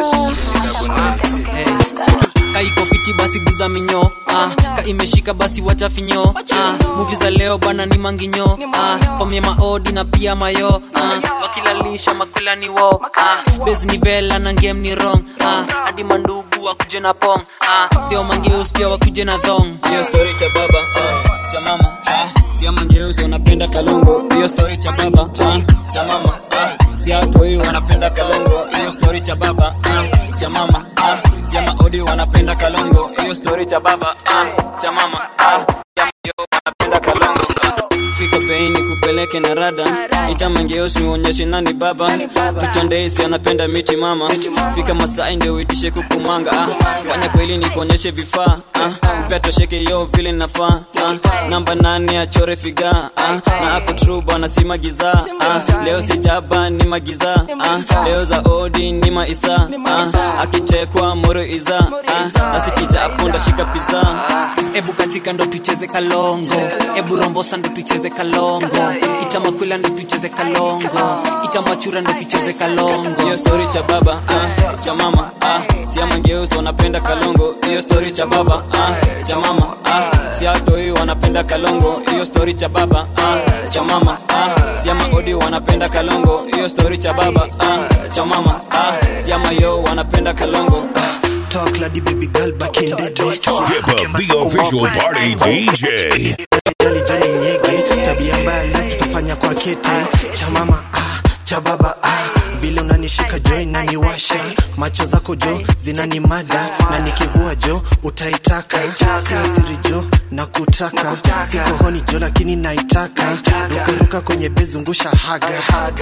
kaiko fiti basi guza minyo ah. ka imeshika basi wacha finyo ah. muvi za leo bwana ni manginyo ah. famia maodi na pia mayo ah. wakilalisha makula ni wo ah. bes ni vela na ngem ni rong ah. hadi mandugu wakuje na pong ah. sio mangeus pia wakuje na thong hiyo story cha baba ah. cha mama ah. sio mangeus wanapenda kalongo hiyo story cha baba ah. cha mama ah. sio watu hii wanapenda kalongo hiyo story cha baba ah. cha mama ah. sio maodi wanapenda kalongo hiyo story cha baba ah. cha mama ah. sio yo wanapenda kalongo ah. fika bei ni kupeleke na rada itamangeosi uonyeshe nani baba tutondeisi anapenda miti mama fika masai ndio uitishe kukumanga ah. fanya kweli ni kuonyeshe vifaa ah. upetosheke yo vile nafaa ah. namba nane achore figa ah. na ako tru bwana si magiza ah. leo si jaba ni magiza ah. leo za odi ni maisa ah. akichekwa moro iza ah. nasikichapo ndashika piza ebu katika ndo tucheze kalongo ebu rombosa ndo tucheze kalongo itamakwila ndo tucheze kalongo itamachura ndo tucheze kalongo hiyo story cha baba ah, cha mama ah, siamangeusi wanapenda kalongo hiyo story cha baba ah, cha mama ah, siatoi wanapenda kalongo hiyo story cha baba ah, cha mama ah, siamaodi wanapenda kalongo hiyo story cha baba ah, cha mama ah, siamayo wanapenda kalongo Talk lady baby girl back in the day. Skip up the official party DJ. Jali jali nyege, tabia mbaya leo tutafanya kwa kete. Cha mama ah, cha baba ah, vile unanishika jo inaniwasha, macho zako jo zinanimada, na nikivua jo utaitaka, sio siri jo na kutaka, siko honi jo lakini naitaka, rukaruka kwenye bezungusha haga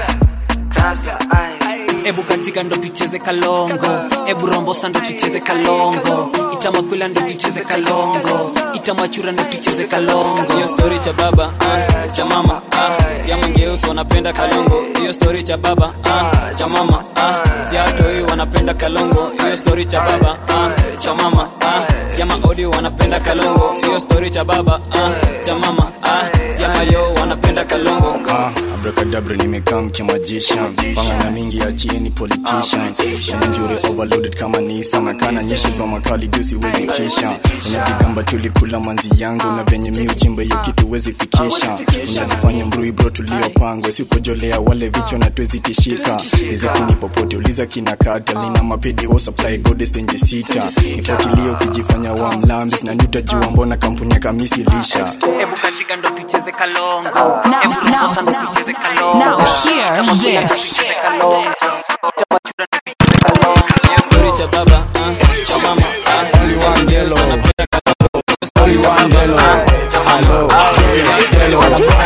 ebu katika ndo tucheze kalongo ebu rombosa ndo tucheze kalongo itamakwila ndo tucheze kalongo itamachura ndo tucheze kalongo hiyo story cha baba ah, cha mama ah, siamangeusi wanapenda kalongo hiyo story cha baba ah, cha mama ah, siatoi wanapenda kalongo hiyo story cha baba ah, cha mama ah, siamaodi wanapenda kalongo hiyo story cha baba ah, cha mama ah, siamayo wanapenda kalongo Ah, abracadabra nimekaa mkimajisha pangana mingi achieni politicians njure overloaded kama nisa nakana nyeshi za makali juu siwezi kisha unajigamba tulikula manzi yangu na venye mi uchimba hiyo kitu wezi fikisha unajifanya mrui bro tuliopangwa sikujolea wale vichwa na twezi tishika rizakini popote uliza kina kata nina mapedi o supply goddess tenje sita nifuatilie ukijifanya wa mlambis na nitajua mbona kampuni ya kamisi lisha ebu katika ndo tucheze kalongo Now, ebu rombosa ndo now, tucheze kalongo now hear Itamakwila ndo this. tucheze kalongo itamachura ndo tucheze kalongo hiyo story cha baba ah, cha mama ah, siamangeusi wanapenda kalongo hiyo story cha baba ah, cha mama ah, siatoi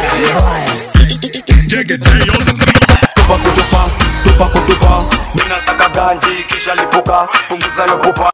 tupa kutupa tupa kutupa mina saka ganji kisha lipuka punguza yo pupa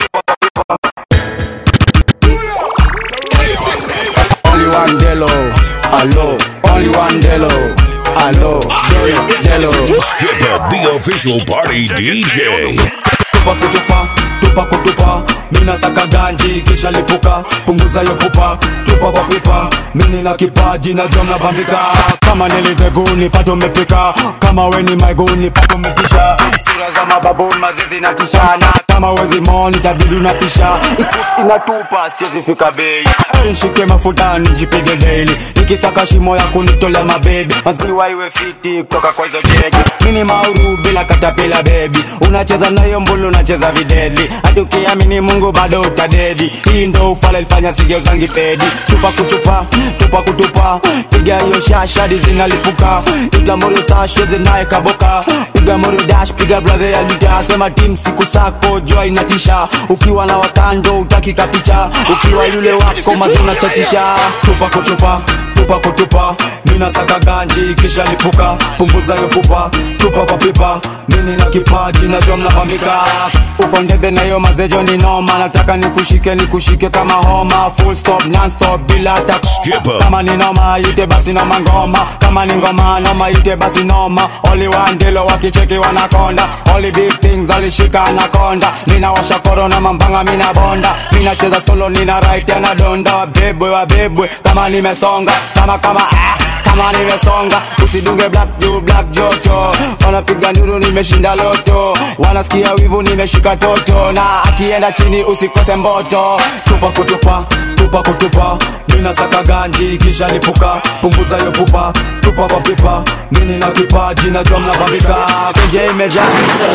Only one Delo, hello. Only one Delo, hello. Delo. Skip up the official party DJ. tupa kutupa tupa kutupa mina saka ganji kisha lipuka punguza yo pupa tupa kwa pipa mini na kipaji na jom na bambika kama niliteguni pato umepika kama weni maiguni pato umetisha sura za mababuni mazizi na tishana kama wezi moni tabidi unapisha ikusi inatupa siwezi fika bei nishike mafuta nijipige daily nikisaka shimo ya kunitolea mabebi maziwa iwe fiti kutoka kwa hizo jegi mini mauru bila katapila bebi unacheza nayo mbulu unacheza videli hadi ukiamini mungu bado utadedi hii ndo ufala ilifanya sigeuzangi pedi tupa kutupa tupa kutupa piga hiyo shashadi zinalipuka itamuri sasheze naye kaboka piga mori dash piga brother ya lita sema tim siku sako joy inatisha ukiwa na wakando utakika picha ukiwa yule wako mazuna chatisha tupa kutupa tupa kutupa mina saka ganji kisha lipuka punguza yo pupa tupa kwa pipa mini na kipaji najua mnapambika uko ndege na hiyo mazejo ni noma nataka nikushike nikushike kama homa full stop non stop bila hata koma. kama ni noma ite basi noma ngoma kama ni ngoma noma ite basi noma only one ndilo wakicheki wanakonda only big things alishika anakonda mina washa korona mambanga mina bonda mina cheza solo nina right na donda wabebwe wabebwe kama nimesonga kama kama ah kama nimesonga usidunge black juu black joto wanapiga nduru nimeshinda loto wanasikia wivu nimeshika toto na akienda chini usikose mboto tupa kutupa tupa kutupa mina saka ganji kisha lipuka punguza yo pupa tupa kwa pipa mini na kipaji najua mnabambika kenje imejaa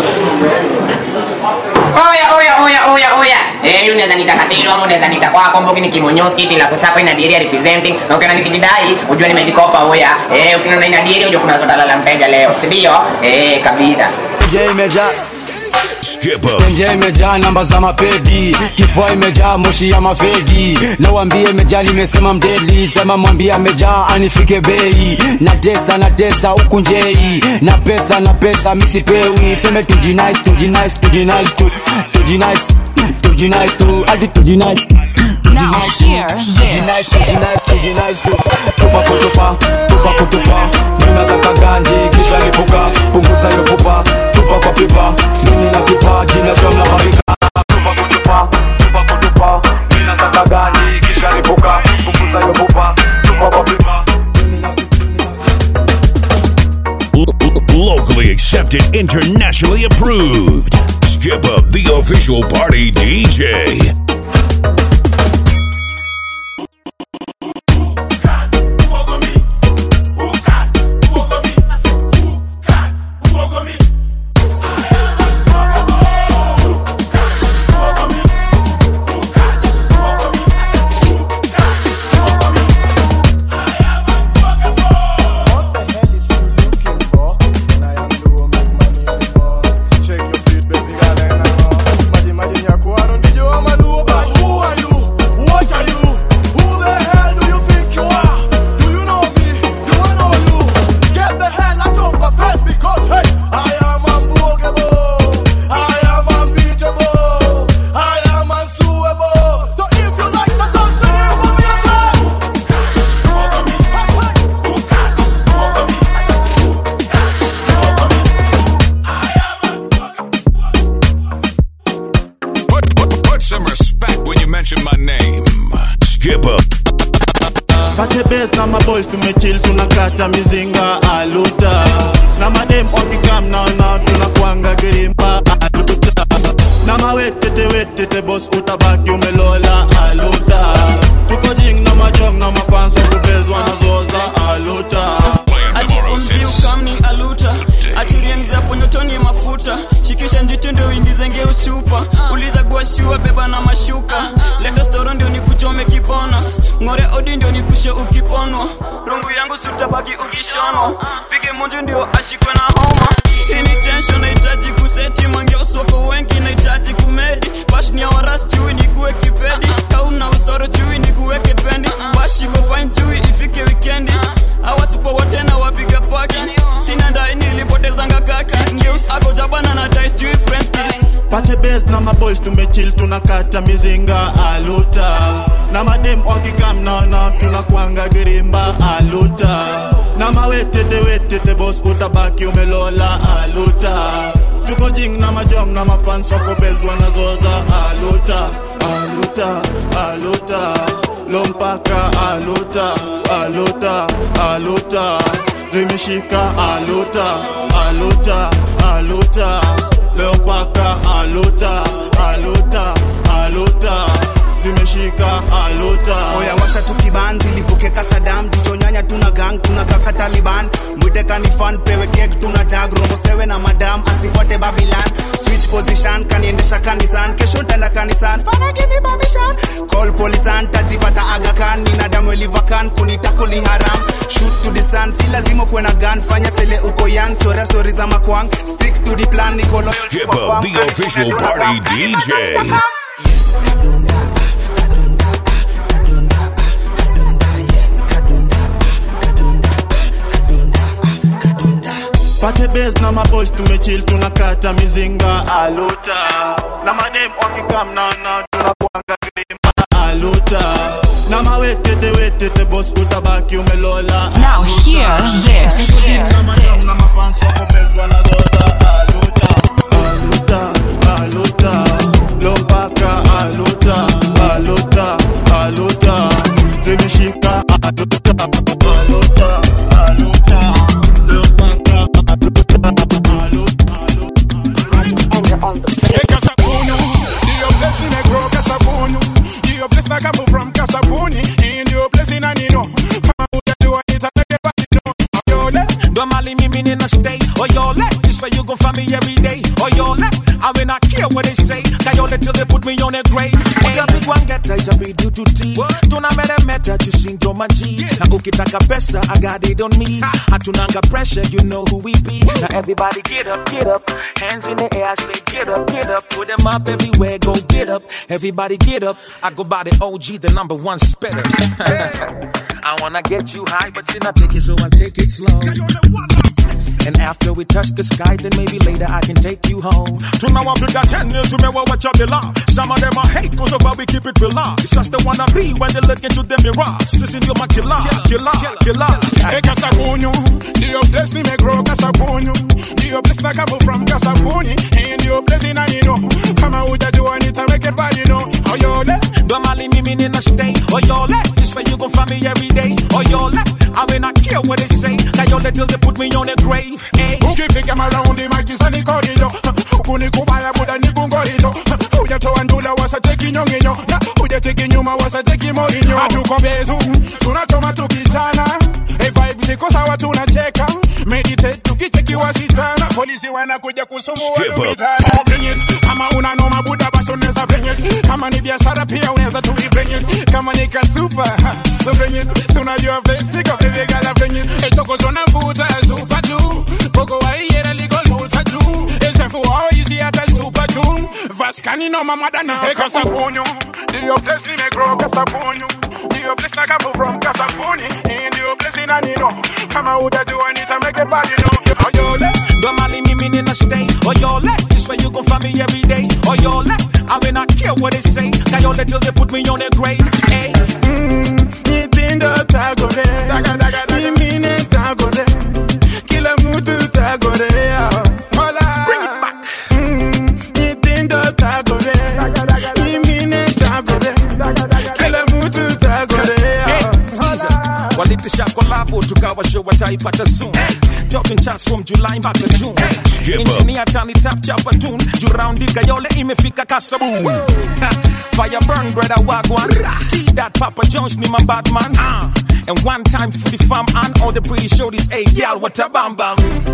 Oya, oya, oya, oya, oya. Eh, mimi unaweza nita katilo ama unaweza nita kwako mbogi nikimonyoski ila kusapa ina diary representing na ukiona nikijidai unajua nimejikopa oya. Eh, ukiona ina diary unajua kuna sota la mteja leo. Si ndio? Eh, kabisa. kenje imejaa kenje imejaa namba za mapedi kifua imejaa moshi ya mafegi na wambie imejaa nimesema mdeli sema mwambie amejaa anifike bei na tesa na tesa huku njei na pesa na pesa misipewi seme tujinice tujinice tujinice tu tujinice tujinice tu hadi tujinice Now hear this. Tujinice, tujinice, tujinice tu tupa kutupa tupa kutupa mina saka ganji kisha lipuka punguza yo pupa tupa kwa pipa mimi na kipaji na jom na barika tupa kutupa tupa kutupa mina saka ganji kisha lipuka punguza yo pupa tupa kwa pipa Locally accepted, internationally approved. Skip up the official party DJ. Put, put, put some respect when you mention my name. Skip up. Pate base na maboys tumechill tunakata mizinga aluta na madem wakikam naona tunakwanga girimba aluta na mawetete wetete bos utabaki umelola aluta tuko jing na majong na mafanso kubezwa na zoza aluta atifunzi ukamni aluta atiriengiza ponyotoni mafuta shikisha njitu ndio uingizenge usupa uliza guashua beba na mashuka leta storo ndio nikuchome kipona ng'ore odi ndio nikushe ukiponwa rungu yangu sutabaki ukishonwa pige munju ndio ashikwe na homa ini tension nahitaji kuseti mangeoswako wengi nahitaji kumedi bash ni awaras chui nikuwe kipedi kauna usoro chui nikuweke pendi bashiko fine chui ifike wikendi awasipo wote na wapiga paki sina ndai nilipotezanga kaki ngeus ako jabana na tais chui french kiss pate base na maboys tumechill tunakata mizinga aluta na madem wakikam naona tunakwanga girimba aluta na mawetete wetete bos utabaki umelola aluta tuko mating na majong na mafans wako bes wanazoza aluta aluta aluta lompaka aluta aluta aluta zimeshika aluta aluta aluta lompaka aluta aluta aluta zimeshika aluta oya washa tukibanzi lipokeka sadam jichonyanya tuna gang tuna kaka taliban mwite kanifan pewe kek tuna jag romo sewe na madam asifuate babilan switch position kaniendesha kanisan kesho ntaenda kanisan fana give me permission call polisan tajipata agakan nina damu elivakan kunitakoli haram shoot to the sun si lazima kuwe na gun fanya sele uko young chorea stori za makwang stick to the plan nikolo Skip up the official party DJ. pate bes na maboys tumechil tunakata mizinga aluta na madem wakikamnana tunakuanga grima aluta na mawetete wetete bos utabaki umelola Now hear this. na madem na mafans wako bes wanazoza aluta aluta aluta lompaka aluta aluta aluta zimeshika aluta aluta aluta Hey, Kasabunu, your blessing I grow Kasabunu. Your blessing I come from Kasabuni. In your blessing I know. Mama, would do it? I make it back, you know. Yole, Don't mali me meaning a stay. Oh yo let this where you gon' find me every day. Oh yo let I will not care what they say. Cause yo let till they put me on a grave. Uta big one get I be due to tea. Tuna mere meta you sing to my G. Na ukitaka pesa I got it on me. Hatunanga pressure you know who we be. Now everybody get up, get up. Hands in the air I say get up, get up. Put them up everywhere go get up. Everybody get up. I go by the OG the number one spitter. I wanna get you high but you not take it so I take it slow. And after we touch the sky, then maybe later I can take you home. Tuna wapiga tennis, tumewa wacha bila. Some of them are hate, cause of how we keep it real. It's just the wanna be when they look into the mirror. Sissy, you're my killer, killer, killer. Hey, Kasabunu, your blessing me grow Kasabunu. Your blessing I come from Kasabuni. And your blessing I know. Come out with do I need to make it right, you know. Oh, yo, let. Don't mali me meaning a stay. Oh yo let this where you gon' find me every day. Oh yo let I will not care what they say. Cause yo let till they put me on a grave. Hey. ukifika maraundi magisa nikorido ukunikubaya buda nikungorido ujatoa ndula wasateki nyonginyo na ujateki nyuma wasateki morinyo hatuko bezu tunachoma tukichana hey, vibe ziko sawa tunacheka meditate tukicheki wasichana polisi wanakuja kusumbua Skip up. tukijana bring it kama una noma buda basi unaweza bring it kama ni biashara pia unaweza tu bring it kama ni kasupa ha, so bring it tunajua place niko baby girl bring it etokozona vuta super tu Poco waiera ligo luta tu Ese fuao easy hata super tu Vaskani no mamada na Hey Kasabunyu Dio bless ni me grow Kasabunyu Dio bless na kapu from Kasabuni In dio bless in anino Kama uda do I need to make a body no Oh yo le Don't mali me meaning a stay. Oh yo let this where you gon' find me every day. Oh yo let I will not care what they say. Cause yo let till they put me on a grave. Hey. Nitindo tagore Imine tagore Kila mtu tagorea Mola Bring it back Nitindo tagore Imine tagore Kila mtu tagorea Skiza, walitisha kolabo tukawa show wataipata soon dropping charts from July mpaka June Skip up. engineer tani tap chapa tune juraundika yole imefika kasabu Ha, fire burn brother wagwan T that Papa Jones ni my bad man Ah, and one time for the fam and all the pretty shorties hey y'all what a bam bam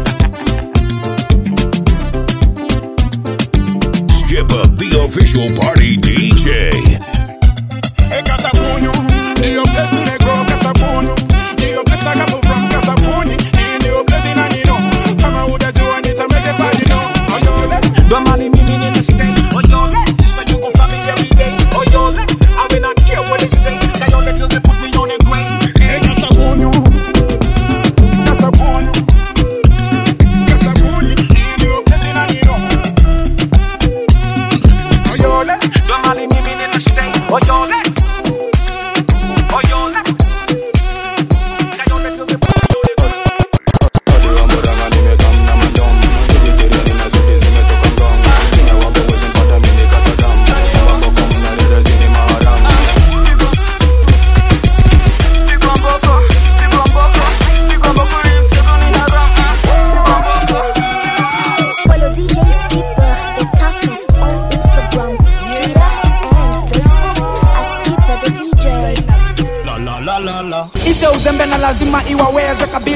Skip up the official party DJ. Hey Kasabunyu Dio bless ni me grow Kasabunyu Dio bless na kapu from Kasabuni In dio bless in anino Kama uda do I need to make a body no Oh yo le Don't mali me in the stay oh yo let this when you gon' find me every day oh yo let I will not care what they say cause yo let till they put me on a grave Hey Kasabunyu Kasabunyu Kasabunyu In dio bless in anino Oh yo le Don't mali me in the stay oh yo let oh yo let cause yo let till they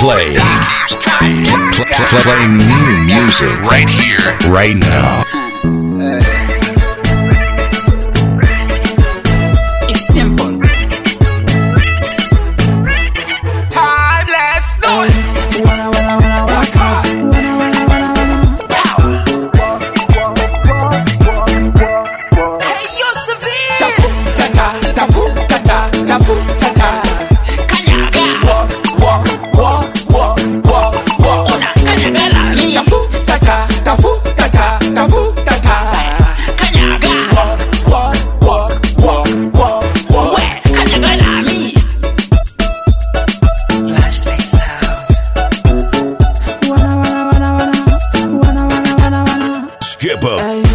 play. Pl- pl- playing new music right here, right now. It's simple. Timeless noise. Skip up.